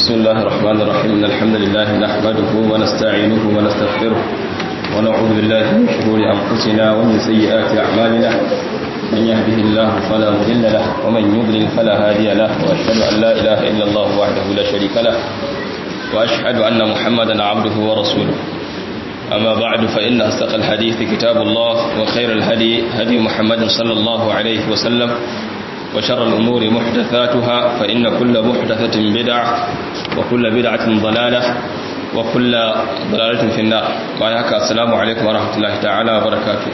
بسم الله الرحمن الرحيم إن الحمد لله نحمده ونستعينه ونستغفره ونعوذ بالله من شرور أنفسنا ومن سيئات أعمالنا من يهده الله فلا مضل له ومن يضلل فلا هادي له وأشهد أن لا إله إلا الله وحده لا شريك له وأشهد أن محمدا عبده ورسوله أما بعد فإن أصدق الحديث كتاب الله وخير الهدي هدي محمد صلى الله عليه وسلم وشر الأمور محدثاتها فإن كل محدثة بدعة وكل بدعة ضلالة وكل ضلالة في النار وعليك السلام عليكم ورحمة الله تعالى وبركاته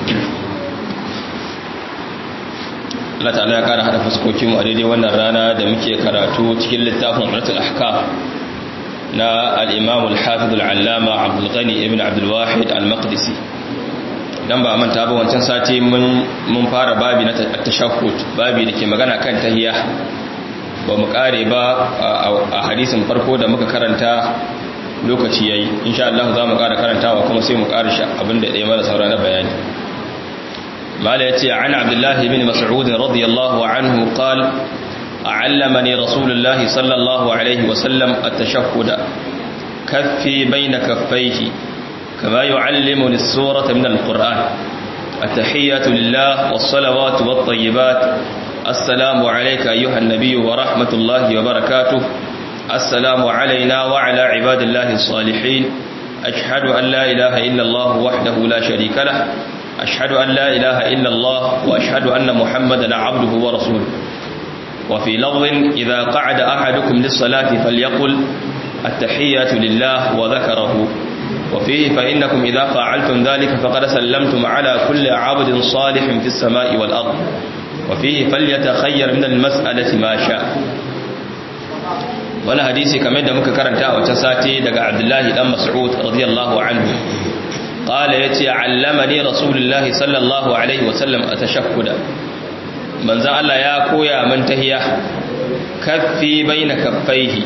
Allah ta'ala ya kara hada fuskokin a daidai wannan rana da muke karatu cikin littafin Umratul Ahkam na al-Imam al-Hafiz al-Allama Abdul Ghani ibn Abdul Wahid al-Maqdisi dan ba manta ba wancan sati mun fara babi na tashahhud babi da ke magana kan tahiyya ba mu kare ba a hadisin farko da muka karanta lokaci yayi insha Allah za mu kara karantawa kuma sai mu kara shi abinda ɗaya mara saura na bayani mala yace an abdullahi ibn mas'ud radiyallahu anhu qala علمني رسول الله صلى الله عليه وسلم التشهد كفي بين كفيه كما يعلمني السورة من القرآن التحية لله والصلوات والطيبات السلام عليك أيها النبي ورحمة الله وبركاته السلام علينا وعلى عباد الله الصالحين أشهد أن لا إله إلا الله وحده لا شريك له أشهد أن لا إله إلا الله وأشهد أن محمدا عبده ورسوله وفي لفظ إذا قعد أحدكم للصلاة فليقل التحية لله وذكره وفيه فإنكم إذا فعلتم ذلك فقد سلمتم على كل عبد صالح في السماء والأرض وفيه فليتخير من المسألة ما شاء wani hadisi kamar da muka karanta a wata sati daga abdullahi dan mas'ud radiyallahu anhu qala yace allamani rasulullahi sallallahu alaihi wasallam atashakkuda manzon Allah ya koya min tahiyya kaffi baina kaffaihi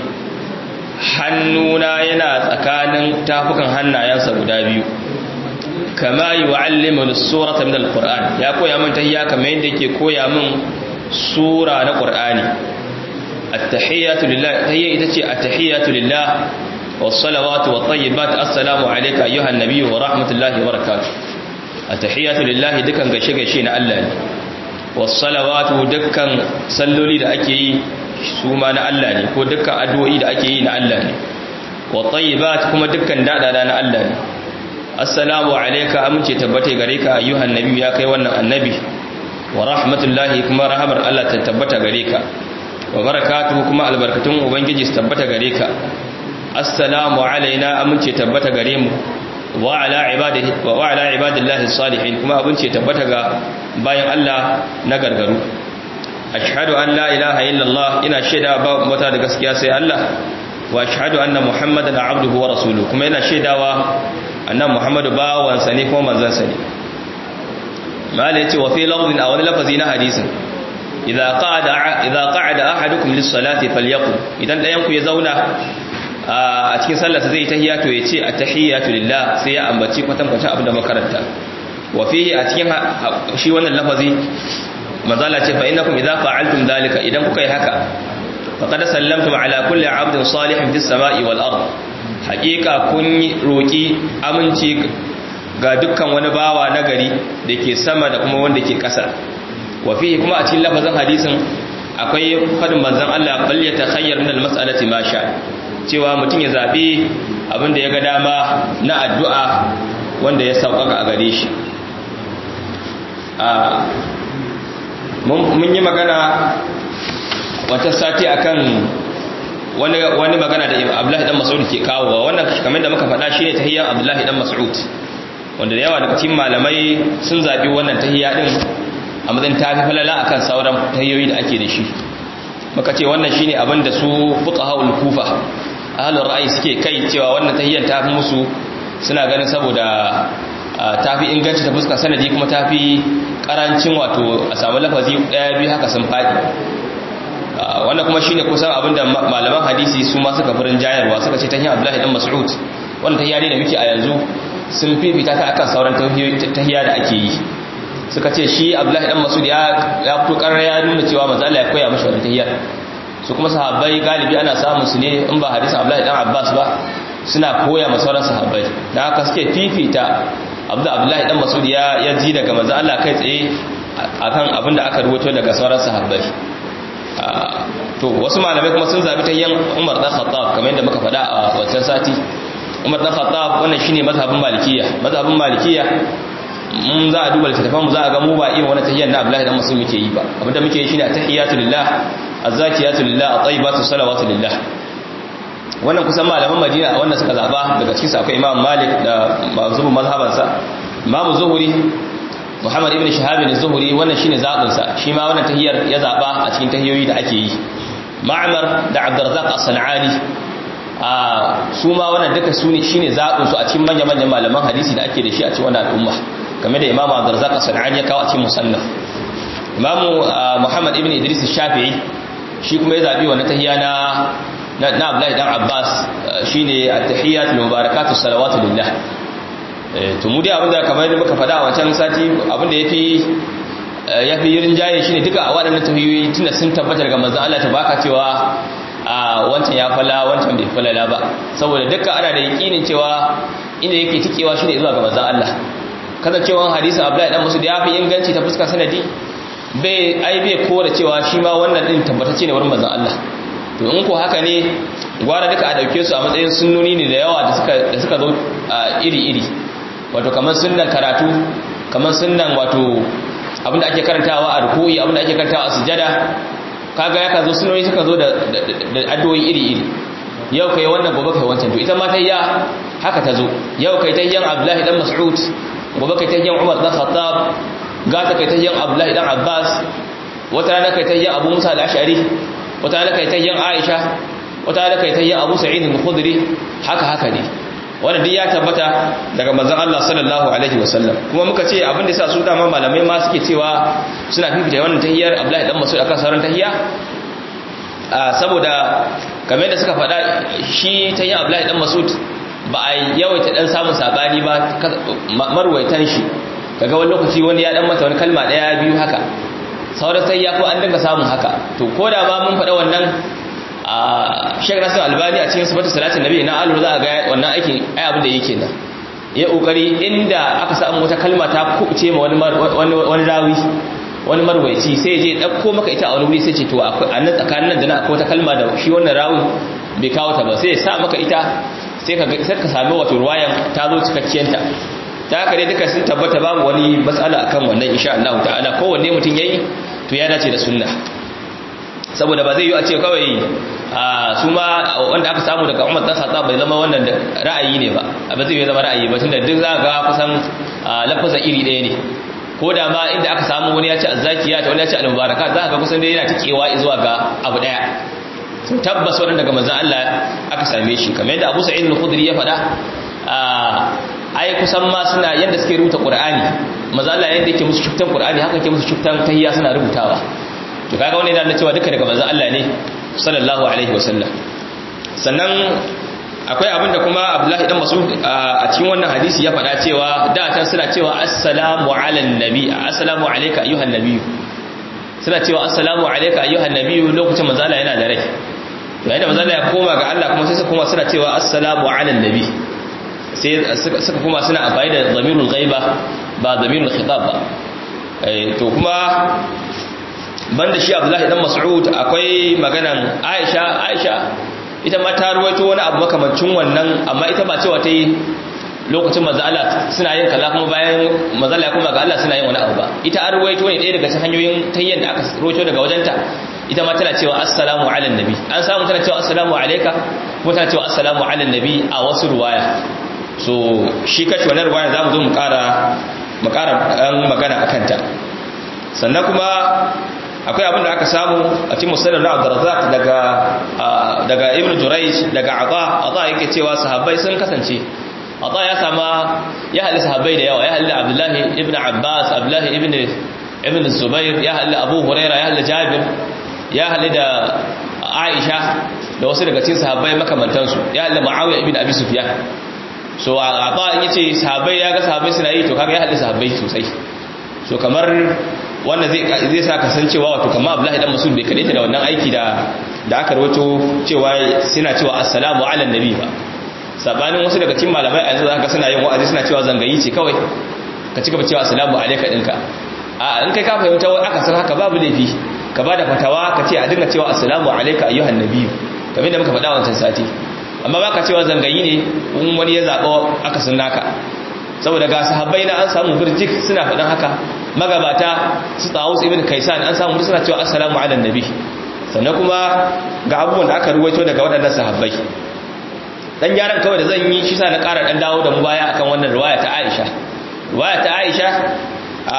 hannuna yana tsakanin tafukan hannayensa guda biyu kama yu'allimu as-surata min al-qur'an ya koya min tahiyya kamar yadda yake koya min sura na qur'ani at-tahiyatu lillah tahiyya ita ce at-tahiyatu lillah was-salawatu wat-tayyibat assalamu alayka ayyuhan nabiyyu wa rahmatullahi wa barakatuh at-tahiyatu lillah dukan gaishe gaishe na Allah ne was-salawatu dukkan salloli da ake yi su ma na Allah ne ko dukkan addu'o'i da ake yi na Allah ne wa tayyibat kuma dukkan dadada na Allah ne assalamu alayka amince tabbata gare ka ayyuhan nabi ya kai wannan annabi wa rahmatullahi kuma rahamar Allah ta tabbata gare ka wa barakatuhu kuma albarkatun ubangiji su tabbata gare ka assalamu alaina amince tabbata gare mu wa ala ibadihi wa ala ibadillahi salihin kuma abince tabbata ga bayan Allah na gargaru ashhadu an la ilaha illallah ina shaida ba mata da gaskiya sai Allah wa ashhadu anna muhammadan abduhu wa rasuluhu kuma ina shaidawa annan muhammadu bawansa ne kuma manzansa ne mala yace wa fi lafzin aw wani lafazi na hadisin idza qa'ada idza qa'ada ahadukum lis-salati falyaqul idan dayan ku ya zauna a cikin sallarsa zai tahiyya to yace at-tahiyyatu lillah sai ya ambaci kwatankwacin abin da makaranta wa fihi a cikin shi wannan lafazi mazala ce fa innakum idza fa'altum dhalika idan kuka yi haka faqad sallamtum ala kulli 'abdin salihin fis sama'i wal ard haqiqa kun roki aminci ga dukkan wani bawa nagari dake sama da kuma wanda ke ƙasa wa fihi kuma a cikin lafazin hadisin akwai fadin manzon Allah bal yatakhayyar min al mas'alati ma sha cewa mutum ya zabi abinda ya ga dama na addu'a wanda ya sauƙaƙa a gare shi mun yi magana wata sati akan wani wani magana da Abdullahi dan Mas'ud ke kawo wannan kamar da muka faɗa shine tahiyyan Abdullahi dan Mas'ud wanda da yawa daga cikin malamai sun zabi wannan tahiyya din a matsayin tafi falala akan sauran tahiyyoyi da ake da shi muka ce wannan shine abin da su fuqahaul kufa ahlul ra'ayi suke kai cewa wannan tahiyyan tafi musu suna ganin saboda tafi inganci ta fuskar sanadi kuma tafi karancin wato a samu lafazi daya biyu haka sun faɗi wannan kuma shine kusan abinda malaman hadisi su ma suka furin jayarwa suka ce tahiyya Abdullahi dan Mas'ud wannan tahiyya ne da muke a yanzu sun fifita ta akan sauran tahiyya da ake yi suka ce shi Abdullahi dan Mas'ud ya ya fito karar ya nuna cewa manzo Allah ya koya mishi wannan tahiyya su kuma sahabbai galibi ana samun su ne in ba hadisin Abdullahi dan Abbas ba suna koya ma sauran sahabbai dan haka suke fifita Abdullahi dan Mas'ud ya ya ji daga manzo Allah kai tsaye akan abin da aka rubuto daga sauran sahabbai to wasu malamai kuma sun zabi ta yan Umar dan Khattab kamar yadda muka faɗa a wancan sati Umar dan Khattab wannan shine mazhabin Malikiyya mazhabin Malikiyya mun za a duba littattafan mu za a ga mu ba irin wannan tahiyyar na Abdullahi dan Mas'ud muke yi ba abinda muke yi shine tahiyatu lillah azzakiyatu lillah at-tayyibatu salawatu lillah wannan kusan malaman Madina wannan suka zaba daga cikin su akwai Imam Malik da mazhabin mazhabansa Imam Zuhri Muhammad ibn Shahab az-Zuhri wannan shine zabin sa shi ma wannan tahiyyar ya zaba a cikin tahiyoyi da ake yi Ma'mar da Abdurrazzaq as-Sanani a su ma wannan duka su ne shine zabin su a cikin manyan manyan malaman hadisi da ake da shi a cikin wannan al'umma game da Imam Abdurrazzaq as-Sanani ya kawo a cikin musannaf Imam Muhammad ibn Idris shafii shi kuma ya zabi wannan tahiyya na na Abdullahi dan Abbas shine at-tahiyyat mubarakatu salawatu lillah to mu dai abinda kamar yadda muka faɗa a wancan sati abinda yafi yafi yirin jaye shine duka a waɗannan tahiyoyi tunda sun tabbatar ga manzon Allah baka cewa a wancan ya fala wancan bai falala ba saboda duka ana da yakinin cewa inda yake tikewa shine zuwa ga manzon Allah kasancewan hadisin Abdullahi dan Mas'ud ya fi inganci ta fuskar sanadi bai ai bai kora cewa shi ma wannan din tabbatacce ne wurin manzon Allah to in ko haka ne gwara duka a dauke su a matsayin sunnoni ne da yawa da suka da suka zo iri-iri wato kamar sunnan karatu kamar sunnan wato abinda ake karantawa a ruku'i abinda ake karantawa a sujada kaga ya ka zo sunnoni suka zo da addu'o'i iri-iri yau kai wannan gobe kai wancan to ita ma tayya haka ta zo yau kai tayyan Abdullahi dan Mas'ud gobe kai tayyan Umar dan Khattab gata kai tayyan Abdullahi dan Abbas wata rana kai tayyan Abu Musa al-Ash'ari wata rana kai tayyan Aisha wata rana kai tayyan Abu Sa'id al-Khudri haka haka ne wanda duk ya tabbata daga manzon Allah sallallahu alaihi wasallam kuma muka ce abin da yasa su dama malamai ma suke cewa suna fifita wannan tahiyyar Abdullahi dan Mas'ud akan sauran tahiyya saboda kamar da suka faɗa shi tahiyyar Abdullahi dan Mas'ud ba a yawaita dan samun sabani ba marwaitan shi kaga wani lokaci wani ya dan mata wani kalma daya biyu haka sauran sai ya ko an dinga samun haka to ko da ma mun faɗa wannan a Sheikh Nasir Albani a cikin sifatu salatin nabi na alu za a ga wannan aikin ai abin da yake nan ya kokari inda aka samu wata kalma ta kubuce ma wani wani rawi wani marwaici sai je dauko maka ita a wani wuri sai ce to akwai annan tsakanin nan da na akwai wata kalma da shi wannan rawi bai kawo ta ba sai ya sa maka ita sai ka sai ka sami wato ruwayan ta zo cikakkiyanta ta haka dai duka sun tabbata babu wani matsala akan wannan insha Allah ta'ala kowanne mutum yayi to ya dace da sunna saboda ba zai yi a ce kawai su ma wanda aka samu daga Umar dan Khattab bai zama wannan ra'ayi ne ba ba zai zama ra'ayi ba tunda duk za ga kusan lafazin iri ɗaya ne ko da ma inda aka samu wani ya ci azzakiya ta wani ya ci al-mubarakat za ka ga kusan dai yana tikewa zuwa ga abu daya sun tabbas wannan daga manzon Allah aka same shi kamar yadda Abu Sa'id al-Khudri ya faɗa ai kusan ma suna yanda suke rubuta Qur'ani manzon Allah yanda yake musu shuftan Qur'ani haka yake musu shuftan tahiyya suna rubutawa to kaga wannan yana cewa duka daga manzon Allah ne sallallahu alaihi wasallam sannan akwai abinda kuma Abdullahi dan Mas'ud a cikin wannan hadisi ya faɗa cewa da can suna cewa assalamu ala nabi assalamu alayka ayyuhan nabi suna cewa assalamu alayka ayyuhan nabi lokacin manzon Allah yana da rai yayin da manzon Allah ya koma ga Allah kuma sai su kuma suna cewa assalamu ala nabi sai suka kuma suna amfani da zamirul ghaiba ba zamirul khitab ba to kuma banda shi Abdullahi dan Mas'ud akwai maganan Aisha Aisha ita ma ta ruwaito wani abu makamancin wannan amma ita ba cewa ta yi lokacin manzo Allah suna yin kaza kuma bayan manzo Allah ya koma ga Allah suna yin wani abu ba ita an ruwaito ne ɗaya daga cikin hanyoyin tayyan da aka ruwaito daga wajenta ita ma tana cewa assalamu ala nabi an samu tana cewa assalamu alayka kuma tana cewa assalamu ala nabi a wasu ruwaya so shi kace wannan ruwaya zamu zo mu ƙara mu ƙara magana akan ta sannan kuma akwai abin da aka samu a cikin musallar na abdurrazzaq daga daga ibnu jurayj daga ata ata yake cewa sahabbai sun kasance ata ya sama ya halli sahabbai da yawa ya halli abdullahi ibnu abbas abdullahi ibnu ibnu zubair ya halli abu huraira ya halli jabir ya halli da aisha da wasu daga cikin sahabbai makamantansu ya halli muawiya ibnu abi sufyan so ata in yace sahabbai ya ga sahabbai suna yi to kaga ya halli sahabbai sosai so kamar wannan zai zai sa kasancewa wato kamar Abdullahi dan Mas'ud bai kadaita da wannan aiki da da aka rawato cewa suna cewa assalamu ala nabi ba sabanin wasu daga cikin malamai a yanzu zaka suna yin wa'azi suna cewa zangayi ce kawai ka ci gaba cewa assalamu alayka dinka a in kai ka fahimta wai aka san haka babu laifi ka bada fatawa ka ce a dinga cewa assalamu alayka ayyuhan nabi kamar da muka faɗa wancan sati amma baka cewa zangayi ne in wani ya zabo aka sun naka saboda ga sahabbai na an samu birjik suna faɗin haka magabata su tsawo su ibn kaisan an samu suna cewa assalamu ala nabi sannan kuma ga abubuwan da aka ruwaito daga waɗannan sahabbai dan gyaran kawai da zan yi shi sa na ƙara dan dawo da mu baya akan wannan riwaya ta Aisha riwaya ta Aisha a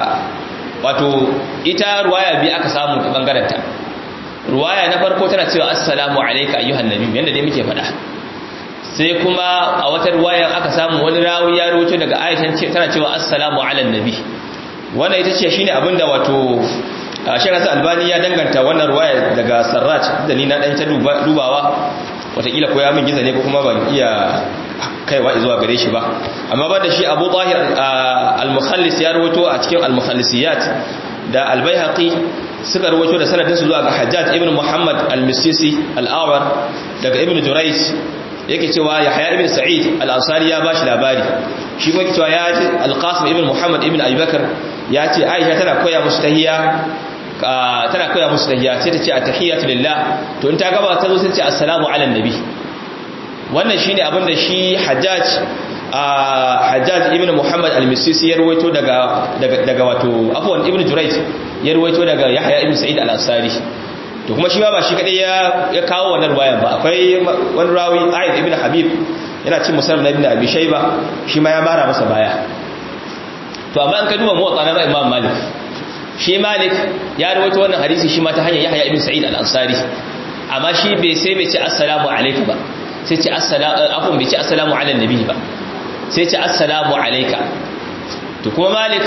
wato ita riwaya bi aka samu ta bangaren ta riwaya na farko tana cewa assalamu alayka ayyuhan nabi yanda dai muke faɗa sai kuma a wata riwaya aka samu wani rawi ya rawaito daga Aisha tana cewa assalamu ala nabi wannan ita ce shine abinda wato Sheikh Hassan Albani ya danganta wannan riwaya daga Sarraj da ni na dan ta dubawa watakila ko ya min giza ne ko kuma ban iya kaiwa zuwa gare shi ba amma ba da shi Abu Tahir al-Mukhallis ya rawaito a cikin al-Mukhallisiyat da al-Baihaqi suka rawaito da sanadin su zuwa ga Hajjaj ibn Muhammad al-Misisi al-Awar daga Ibn Jurayj yake cewa Yahya ibn Sa'id al-Ansari ya bashi labari shi kuma cewa ya ji al-Qasim ibn Muhammad ibn Abi Bakr ya ce Aisha tana koya musu tahiyya tana koya musu tahiyya sai ta ce at-tahiyatu lillah to in ta gaba ta zo sai ce assalamu ala nabi wannan shine abin da shi Hajjaj Hajjaj ibn Muhammad al-Misisi ya ruwaito daga daga wato afwan ibn Jurayj ya ruwaito daga Yahya ibn Sa'id al-Ansari to kuma shi ba ba shi kadai ya ya kawo wannan ruwayan ba akwai wani rawi Aid ibn Habib yana cin musannaf na ibn Abi Shayba shi ma ya mara masa baya to amma an ka duba muwatta na Imam Malik shi Malik ya rawaito wannan hadisi shi ma ta hanyar Yahya ibn Sa'id al-Ansari amma shi bai sai bai ce assalamu alayka ba sai ce assalamu afwan bai ce assalamu ala nabi ba sai ce assalamu alayka to kuma Malik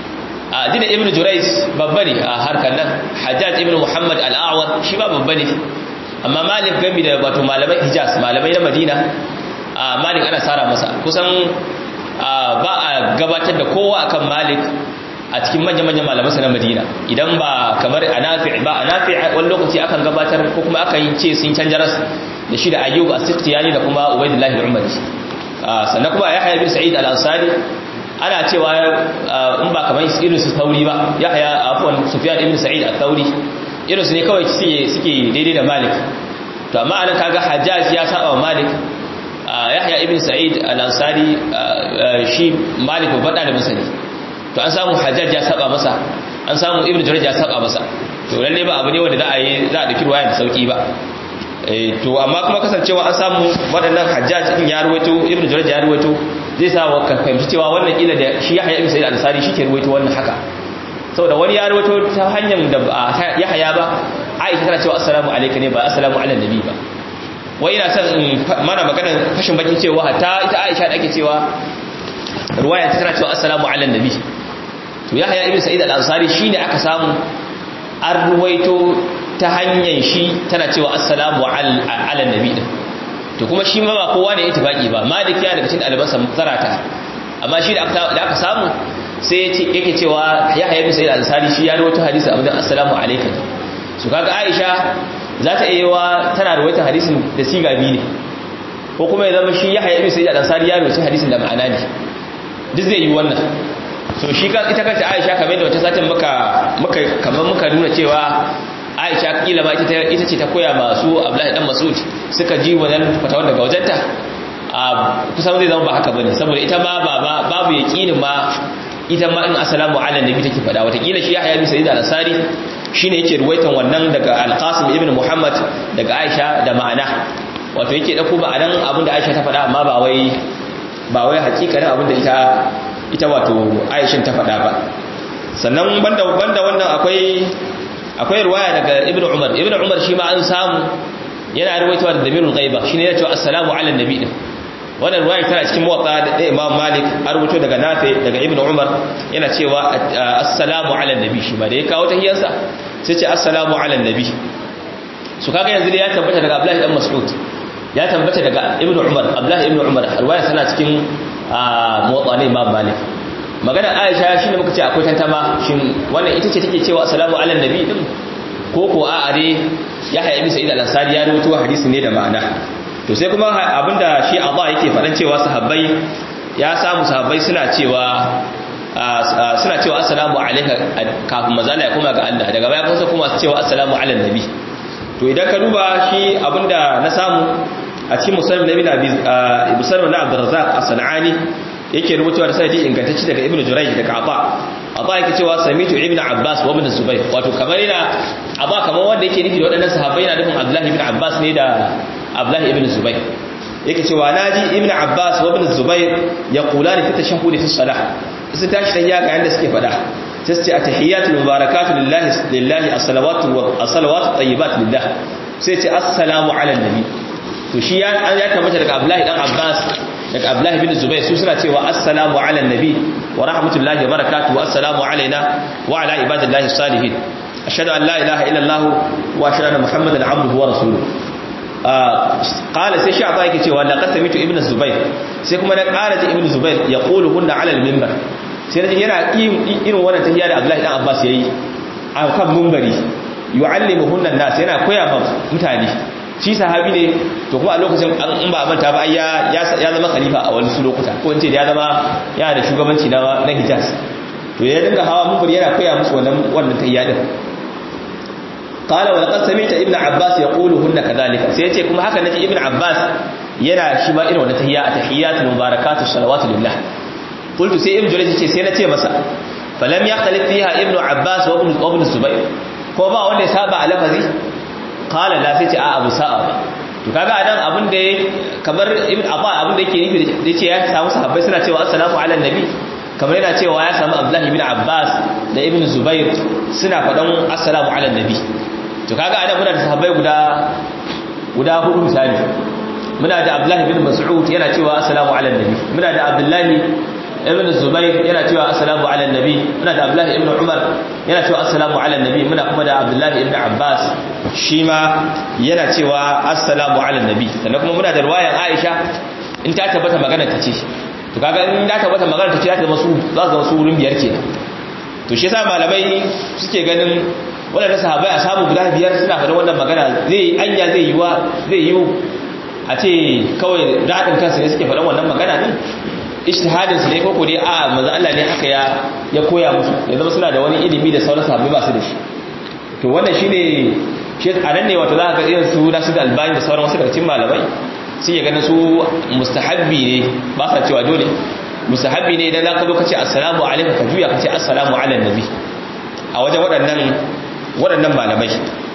a dina ibn Jurayz babba ne a harkar nan Hajjaj ibn Muhammad al-A'war shi ba babba ne amma Malik gami da wato malamai Hijaz malamai na Madina a Malik ana sara masa kusan ba a gabatar da kowa akan Malik a cikin manya-manyan malamansa na madina idan ba kamar a nafi ba a nafi wani lokaci akan gabatar ko kuma aka yi ce sun canja ras da shi da ayyub as-siktiyani da kuma ubaidullahi al-umari sannan kuma yahya bin sa'id al-ansari ana cewa in ba kamar irin su tauri ba yahya afwan sufyan ibn sa'id al-tauri irin su ne kawai suke daidai da malik to amma anan kaga hajjaj ya saba malik yahya ibn sa'id al-ansari shi malik babban dalibin sa ne to an samu hajjaj ya saba masa an samu ibnu jurayj ya saba masa to lalle ba abu ne wanda za a yi za a dauki ruwaya da sauki ba eh to amma kuma kasancewa an samu waɗannan hajjaj din ya ruwaito ibnu jurayj ya ruwaito zai sa ka fahimci cewa wannan kila da shi yahya ibn sa'id al-ansari shi ke ruwaito wannan haka saboda wani ya ruwaito ta hanyar da ba yahya ba aisha tana cewa assalamu alayka ne ba assalamu ala nabi ba wai ina son mana maganar fashin bakin cewa hatta ita aisha da ake cewa ruwaya tana cewa assalamu ala nabi to yahya ibn sa'id al-ansari shine aka samu an ruwaito ta hanyar shi tana cewa assalamu ala nabi din to kuma shi ma ba kowa ne ittifaqi ba malik ya daga cikin albansa zarata amma shi da aka samu sai yake cewa yahya ibn sa'id al-ansari shi ya rawaito hadisi abin assalamu alaikum su kaga aisha za ta iya wa tana rawaito hadisin da siga biyu ne ko kuma ya zama shi yahya ibn sa'id al-ansari ya rawaito hadisin da ma'ana ne duk zai yi wannan so shi kan ita kanta Aisha kamar da wata satin muka muka kamar muka nuna cewa Aisha kila ba ita ita ce ta koya masu Abdullahi dan Mas'ud suka ji wannan fatawar daga wajenta a kusan zai zama ba haka bane saboda ita ma ba babu yaqinin ma ita ma in assalamu ala nabi take fada wata kila shi Yahya bin Sa'id al-Ansari shine yake ruwaitan wannan daga Al-Qasim ibn Muhammad daga Aisha da ma'ana wato yake dauko ma'anan abinda Aisha ta fada amma ba wai ba wai hakikanin abinda ita ita wato aishin ta faɗa ba sannan banda banda wannan akwai akwai riwaya daga ibnu umar ibnu umar shi ma an samu yana ruwaitowa da damirul ghaiba shine yana cewa assalamu ala nabi din wannan riwaya tana cikin muwatta da imam malik an rubuto daga nafi daga ibnu umar yana cewa assalamu ala nabi shi ma da ya kawo tahiyarsa sai ce assalamu ala nabi su kaga yanzu ya tabbata daga abdullahi dan mas'ud ya tabbata daga ibnu umar abdullahi ibnu umar riwaya tana cikin motsa ne imam malik magana aisha shine muka ce akwai tantama shin wannan ita ce take cewa assalamu ala nabi din ko ko a are yahya ibn sa'id al-ansari ya rawaito hadisi ne da ma'ana to sai kuma abinda shi Allah yake faɗan cewa sahabbai ya samu sahabbai suna cewa suna cewa assalamu alayka kafin mazala ya koma ga Allah daga baya kuma kuma su cewa assalamu ala nabi to idan ka duba shi abinda na samu a cikin musulmi na ibn abi musulmi na abdurrazzaq as-sanani yake rubutawa da sanadi ingantacce daga ibnu jurayj daga aba aba yake cewa samitu ibnu abbas wa ibn zubayr wato kamar yana aba kamar wanda yake nufi da waɗannan sahabbai na nufin abdullahi ibn abbas ne da abdullahi ibn zubayr yake cewa naji ibnu abbas wa ibn zubayr yaqulani fi tashahhud fi salah su tashi dan yaka yanda suke fada sai su ce atahiyatul mubarakatu lillahi lillahi as-salawatu wa as-salawatu tayyibat lillah sai ce assalamu ala nabi to shi ya ya tabbata daga abdullahi dan abbas daga abdullahi bin zubair su suna cewa assalamu ala nabi wa rahmatullahi wa barakatuhu assalamu alaina wa ala ibadillahi salihin ashhadu an la ilaha illa allah wa ashhadu anna muhammadan abduhu wa rasuluhu qala sai shi aba yake cewa laqad samitu ibnu zubair sai kuma na qala ji ibnu zubair yaqulu hunna ala al-minbar sai naji yana irin wannan tahiyya da abdullahi dan abbas yayi a kan minbari yu'allimuhunna an-nas yana koya ma mutane shi sahabi ne to kuma a lokacin in ba manta ba ya ya zama khalifa a wani su lokuta ko in ce ya zama yana da shugabanci na na Hijaz to ya dinga hawa minbari yana koya musu wannan wannan tahiyya din qala wa laqad sami'ta ibn abbas yaquluhunna kadhalika sai yace kuma haka naji ibn abbas yana shi ma irin wannan tahiyya atahiyatul mubarakatu salawatu lillah qultu sai ibn jurayj ce sai nace masa falam yaqtalif fiha ibn abbas wa ibn ibn zubayr ko ba wanda ya saba alafazi qala la sai ce a abu sa'a ba to kaga adan abin da kamar ibn abba abin da yake nufi da yace ya samu sahabbai suna cewa assalamu ala nabi kamar yana cewa ya samu abdullahi ibn abbas da ibn zubair suna faɗan assalamu ala nabi to kaga anan muna da sahabbai guda guda hudu misali muna da abdullahi ibn mas'ud yana cewa assalamu ala nabi muna da abdullahi ibn zubair yana cewa assalamu ala nabi muna da abdullahi ibn umar yana cewa assalamu ala nabi muna kuma da abdullahi ibn abbas shi ma yana cewa assalamu ala nabi sannan kuma muna da riwayar aisha in ta tabbata magana ta ce to kaga in ta tabbata magana ta ce za ta zama su za su zama su wurin biyar kenan to shi yasa malamai suke ganin wadanda sahabbai a samu guda biyar suna faɗin wannan magana zai anya zai yiwa zai yiwu a ce kawai daɗin kansu ne suke faɗin wannan magana ne ijtihadin su ne ko dai a manzo Allah ne haka ya ya koya musu ya zama suna da wani ilimi da sauran sahabbai ba su da shi to wannan shine shi a nan ne wato za ka ga irin su da su da albani da sauran wasu daga cikin malamai sun ya ganin su mustahabbi ne ba sa cewa dole mustahabbi ne idan za ka zo ka ce assalamu alaikum ka juya ka ce assalamu ala nabi a wajen waɗannan waɗannan malamai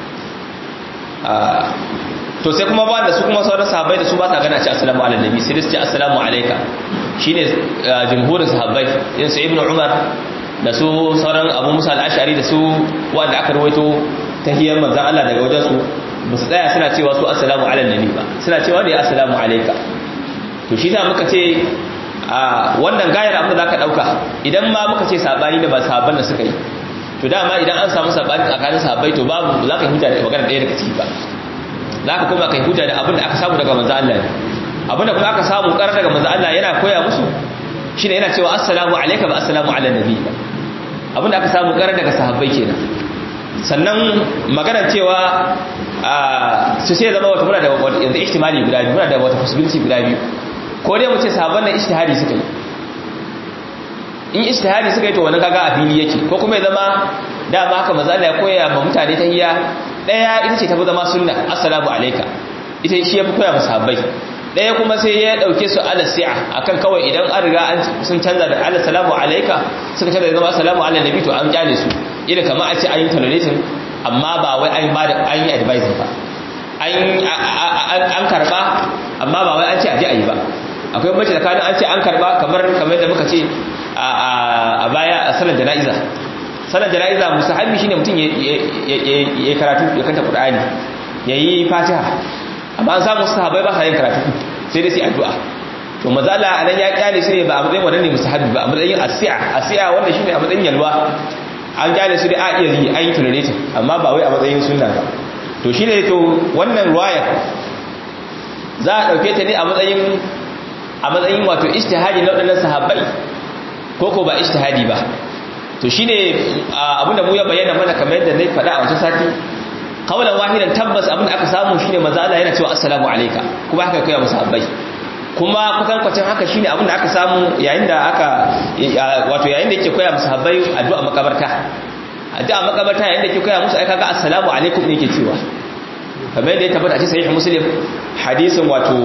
to sai kuma ba da su kuma sauran sahabbai da su ba sa gana ce assalamu ala nabi sai su ce assalamu alayka shine jumhurin sahabbai irin su ibnu umar da su sauran abu musa al-ash'ari da su wanda aka rawaito tahiyyar manzon Allah daga wajen su ba su tsaya suna cewa su assalamu ala nabi ba suna cewa ne assalamu alayka to shi ta muka ce a wannan gayar abin da zaka dauka idan ma muka ce sabani da ba sahabban da suka yi to dama idan an samu sabani tsakanin sahabbai to babu za ka huta da magana ɗaya daga ciki ba za ka kuma kai huta da abin da aka samu daga manzo Allah ne abin da kuma aka samu karar daga manzo Allah yana koya musu shine yana cewa assalamu alayka ba assalamu ala nabi abin da aka samu karar daga sahabbai kenan sannan magana cewa su sai zama wata muna da yanzu ihtimali guda biyu muna da wata possibility guda biyu ko dai mu ce sahabban nan ijtihadi suka yi in ijtihadi suka yi to wani kaga a fili yake ko kuma ya zama dama haka manzo Allah ya koya ma mutane tahiyya daya ita ce tafi zama sunna assalamu alayka ita shi yafi koya masa sahabbai daya kuma sai ya dauke su ala si'a akan kawai idan an riga an sun canza da ala salamu alayka suka canza da zama assalamu ala nabi to an kyale su ila kamar a ce an yi tolerating amma ba wai an ba da an yi advising ba an karba amma ba wai an ce aje ayi ba akwai mace tsakanin an ce an karba kamar kamar da muka ce a baya a sanar jana'iza sanar jana'iza musahabi shine mutum ya karatu ya kanta qur'ani yayi fatiha amma an samu sahabbai ba sa yin karatu sai dai su addu'a to mazala anan ya kyale shi ne ba a matsayin wannan ne musahabi ba a matsayin asi'a asi'a wanda shine a matsayin yalwa an kyale su dai a iya yi an yi tolerating amma ba wai a matsayin sunna ba to shine to wannan ruwaya za a dauke ta ne a matsayin a matsayin wato ijtihadi na wadannan sahabbai ko ko ba ijtihadi ba to shine abinda mu ya bayyana mana kamar yadda nayi faɗa a wancan sati kawalan wahidan tabbas abin da aka samu shine manzo Allah yana cewa assalamu alayka kuma haka kai musahabbai kuma kusan kwacin haka shine abin da aka samu yayin da aka wato yayin da yake koya musahabbai addu'a makabarta addu'a makabarta yayin da yake koya musu ai kaga assalamu alaikum ne yake cewa kamar yadda ya tabbata a cikin sahih muslim hadisin wato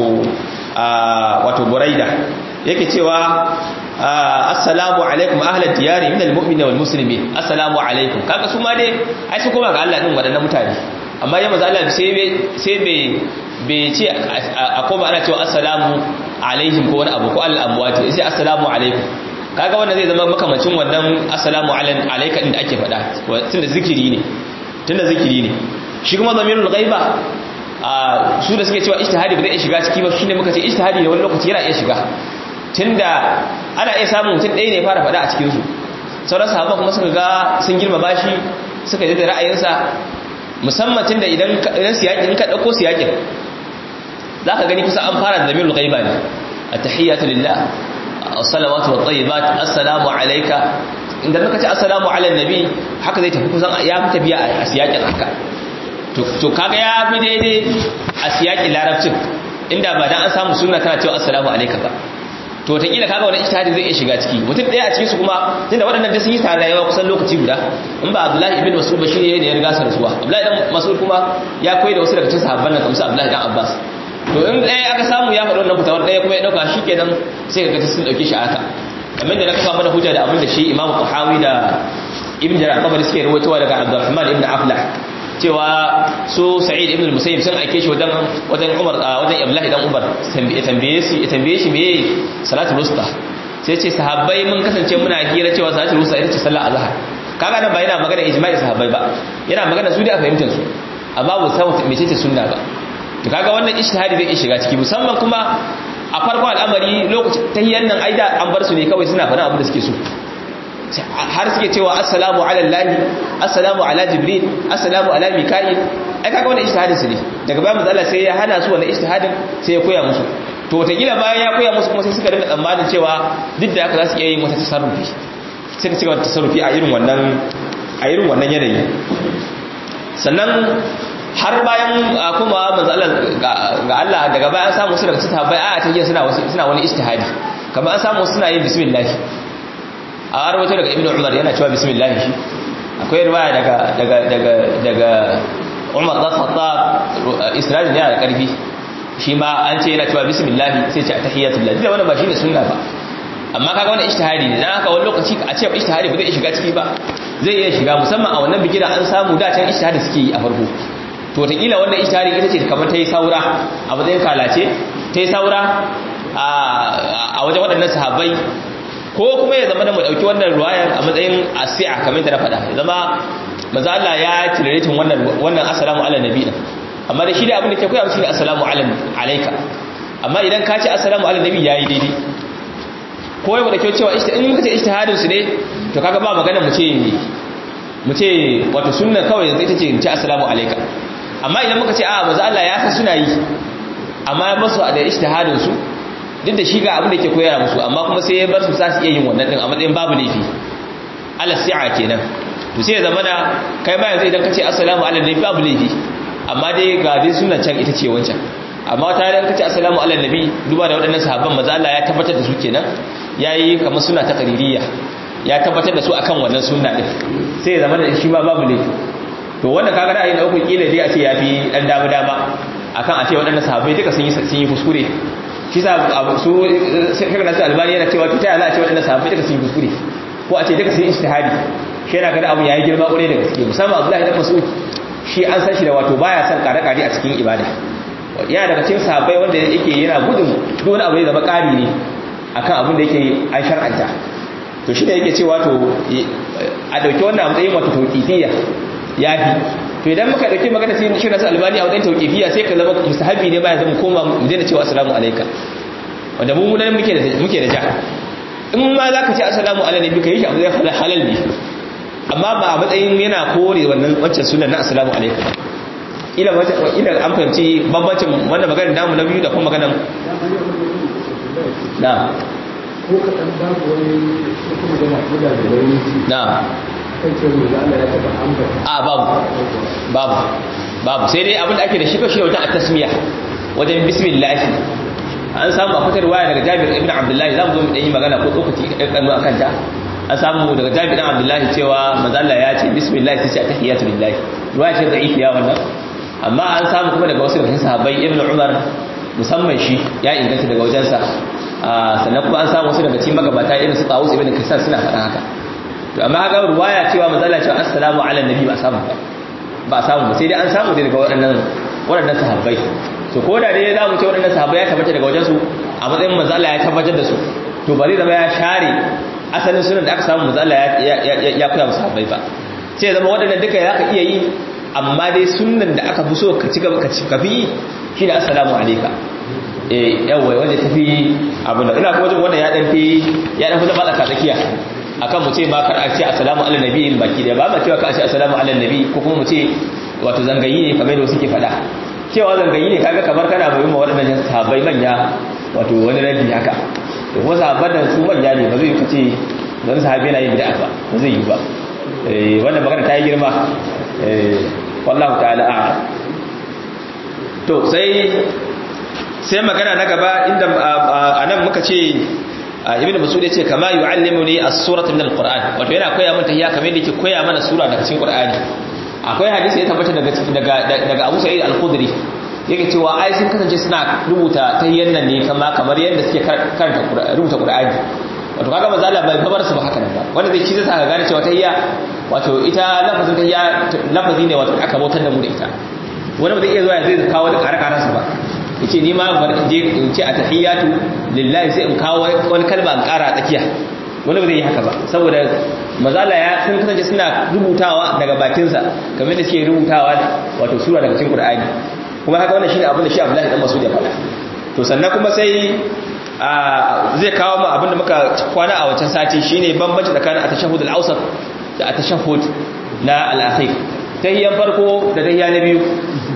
wato buraida yake cewa assalamu alaikum ahlal diyari min almu'minin wal muslimin assalamu alaikum kaga su ma dai ai su koma ga Allah din wadannan mutane amma ya maza Allah sai bai sai bai bai ce a koma ana cewa assalamu alaihim ko wani abu ko al amwati sai assalamu alaikum kaga wannan zai zama makamancin wannan assalamu alayka din da ake faɗa tunda zikiri ne tunda zikiri ne shi kuma zamirul ghaiba a su da suke cewa ijtihadi ba zai shiga ciki ba shine muka ce ijtihadi ne wani lokaci yana iya shiga tunda ana iya samun mutum ɗaya ne fara faɗa a cikin su sauran sahabba kuma suka ga sun girma bashi suka yi da ra'ayinsa musamman tunda idan idan siyakin ka dauko siyakin zaka gani kusa an fara da zamirul ghaiba ne at-tahiyatu lillah as-salawatu wat-tayyibat assalamu alayka idan muka ce assalamu ala nabi haka zai tafi kusan ya fi tafiya a siyakin haka to kaga ya fi daidai a siyakin larabcin inda ba dan an samu sunna tana cewa assalamu alayka ba to wataƙila kaga wani ijtihadi zai iya shiga ciki mutum ɗaya a cikin su kuma tunda waɗannan da sun yi tare rayuwa kusan lokaci guda in ba Abdullahi ibn Mas'ud ba shi ne ya riga sa rasuwa Abdullahi dan Mas'ud kuma ya koyi da wasu daga cikin sahabban nan kamar Abdullahi dan Abbas to in ɗaya aka samu ya faɗi wannan fitawar ɗaya kuma ya ɗauka shi kenan sai ka ga sun ɗauke shi haka kamar da na kafa mana hujja da abin da shi Imam Tahawi da Ibn Jarir Tabari suke rawaitowa daga Abdurrahman ibn Aflah cewa su Sa'id ibn al-Musayyib sun aike shi wajen wajen Umar wajen Abdullah dan Umar ya tambaye shi ya tambaye shi meye salatul wusta sai ce sahabbai mun kasance muna hira cewa salatul wusta ita ce sallar azhar kaga nan ba yana magana ijma'i sahabbai ba yana magana su da fahimtar su amma ba san mece ce sunna ba to kaga wannan ijtihadi zai shiga ciki musamman kuma a farko al'amari lokacin tahiyyan nan aida an bar su ne kawai suna faɗin abin da suke so har suke cewa assalamu ala lahi assalamu ala jibril assalamu ala mika'il ai kaga wannan ijtihadin su ne daga bayan manzo Allah sai ya hana su wannan ijtihadin sai ya koya musu to wataƙila bayan ya koya musu kuma sai suka dinga tsammanin cewa duk da haka za su iya yin wata tasarrufi sai suka wata tasarrufi a irin wannan a irin wannan yanayi sannan har bayan kuma manzo Allah ga Allah daga bayan samu su daga sahabbai a ta suna suna wani ijtihadi kamar an samu suna yin bismillah a rawaito daga ibnu umar yana cewa bismillah shi akwai riwaya daga daga daga daga umar da khattab isra'il yana da karfi shi ma an ce yana cewa bismillah sai ce tahiyatullah da wannan ba shine sunna ba amma kaga wannan ijtihadi ne dan haka wani lokaci a ce ijtihadi ba zai shiga ciki ba zai iya shiga musamman a wannan bigira an samu da can ijtihadi suke yi a farko to wataƙila wannan ijtihadi ita ce kamar ta yi saura a matsayin kalace ta yi saura a wajen waɗannan sahabbai ko kuma ya zama da mu dauki wannan ruwayar a matsayin asi'a kamar da na faɗa ya zama manzo Allah ya tilaretin wannan wannan assalamu ala nabi din amma da shi da abin da ke koya shi ne assalamu ala alayka amma idan ka ce assalamu ala nabi yayi daidai ko ya mu dauki cewa in muka ce ijtihadin su ne to kaga ba magana mu ce mu ce wato sunna kawai yanzu ita ce ce assalamu alayka amma idan muka ce a manzo Allah ya san suna yi amma ya basu da ijtihadin su duk da shi ga abin da ke koyar musu amma kuma sai ya bar su sa su iya yin wannan din a matsayin babu laifi ala si'a kenan to sai ya zama da kai ma yanzu idan ka ce assalamu ala nabi babu laifi amma dai ga dai sunan can ita ce wancan amma ta idan ka ce assalamu ala nabi duba da waɗannan sahabban maza Allah ya tabbatar da su kenan yayi kamar suna ta qaririyya ya tabbatar da su akan wannan sunna din sai ya zama da shi ma babu laifi to wannan kaga ra'ayi na uku kila dai a ce yafi dan dama dama akan a ce waɗannan sahabbai duka sun yi sun yi kuskure shi sa su shekar nasu albani yana cewa ta yana ce waɗanda sahabbai daga sun yi kuskure ko a ce daga sun yi ishtihadi shi yana gada abu ya yi girma ƙwarai da gaske musamman abdullahi da masu shi an san shi da wato baya son kare-kare a cikin ibada yana daga cikin sahabbai wanda yake yana gudun duk wani abu ya zama ƙari ne akan abin da yake an shar'anta to shi ne yake cewa to a ɗauki wannan a matsayin wato tauƙifiyya ya fi to idan muka dauki magana sai shi nasu albani a wajen tauqifiya sai ka zama mustahabi ne bayan zama koma mu daina cewa assalamu alayka wanda mu nan muke da muke da ja in ma zaka ce assalamu ala nabi kai shi abu zai fara halal ne amma ba a matsayin yana kore wannan wancan sunan na assalamu alayka ila ila an fahimci bambancin wannan maganar namu na biyu da kuma maganar na ko kaɗan babu wani kuma magana ko da da wani na kan ce mu da Allah ya taɓa ambata a babu babu babu sai dai abin da ake da shi kashi wajen at-tasmiya wajen bismillah an samu a fitar waya daga Jabir ibn Abdullah za mu zo mu yi magana ko tsokaci kanu akan ta an samu daga Jabir ibn Abdullah cewa manzo Allah ya ce bismillah sai ce tahiyatu lillahi ruwaya ce da'ifiya wannan amma an samu kuma daga wasu daga sahabbai ibn Umar musamman shi ya inganta daga wajensa sannan kuma an samu wasu daga cikin magabata irin su Tawus ibn Kaysan suna faɗa haka to amma haka ruwaya cewa manzo Allah cewa assalamu ala nabi ba samu ba ba samu ba sai dai an samu daga waɗannan waɗannan sahabbai to ko da dai za mu ce waɗannan sahabbai ya tabbata daga wajensu a matsayin manzo Allah ya tabbatar da su to bari zama ya share asalin sunan da aka samu manzo Allah ya koya musu sahabbai ba sai zama waɗannan duka za ka iya yi amma dai sunan da aka fi so ka ci gaba ka ci kafi shi da assalamu alaika eh yawa wanda tafi abin da ina kuma jin wannan ya dan fi ya dan fi zama tsaka tsakiya akan mu ce ma kar a ce assalamu ala nabiyyin baki da ba ma cewa ka ce assalamu ala nabi ko kuma mu ce wato zangayi ne kamar da suke faɗa cewa zangayi ne kaga kamar kana mai ma waɗannan sahabbai manya wato wani rabi haka to kuma sahabban nan su manya ne ba zai ka ce wani sahabi yana yin bid'a ba ba zai yi ba eh wannan magana ta yi girma eh wallahu ta'ala a'lam to sai sai magana na gaba inda anan muka ce ibn mas'ud yace kama yu'allimuni as-surata min al-qur'an wato yana koya min tahiyya kamar yadda yake koya mana sura daga cikin qur'ani akwai hadisi ya tabbata daga daga daga Abu Sa'id al-Khudri yake cewa ai sun kasance suna rubuta tahiyyan nan ne kama kamar yadda suke karanta rubuta qur'ani wato kaga manzo Allah bai babar su ba haka nan ba wanda zai ci zai saka gane cewa tahiyya wato ita lafazin tahiyya lafazi ne wato aka bautar da mu da ita wani ba zai iya zuwa ya zai kawo da ƙare-ƙarensa ba yace ni ma bar je in ce a tahiyatu lillahi sai in kawo wani kalma in ƙara a tsakiya wani ba zai yi haka ba saboda mazala ya sun kasance suna rubutawa daga bakinsa kamar da suke rubutawa wato sura daga cikin qur'ani kuma haka wannan shine abin da shi Abdullahi dan Mas'ud ya faɗa to sannan kuma sai zai kawo mu abin da muka kwana a wancan sati shine bambanci tsakanin at-tashahhud al-awsat da at-tashahhud na al-akhir tahiyyan farko da tahiyya na biyu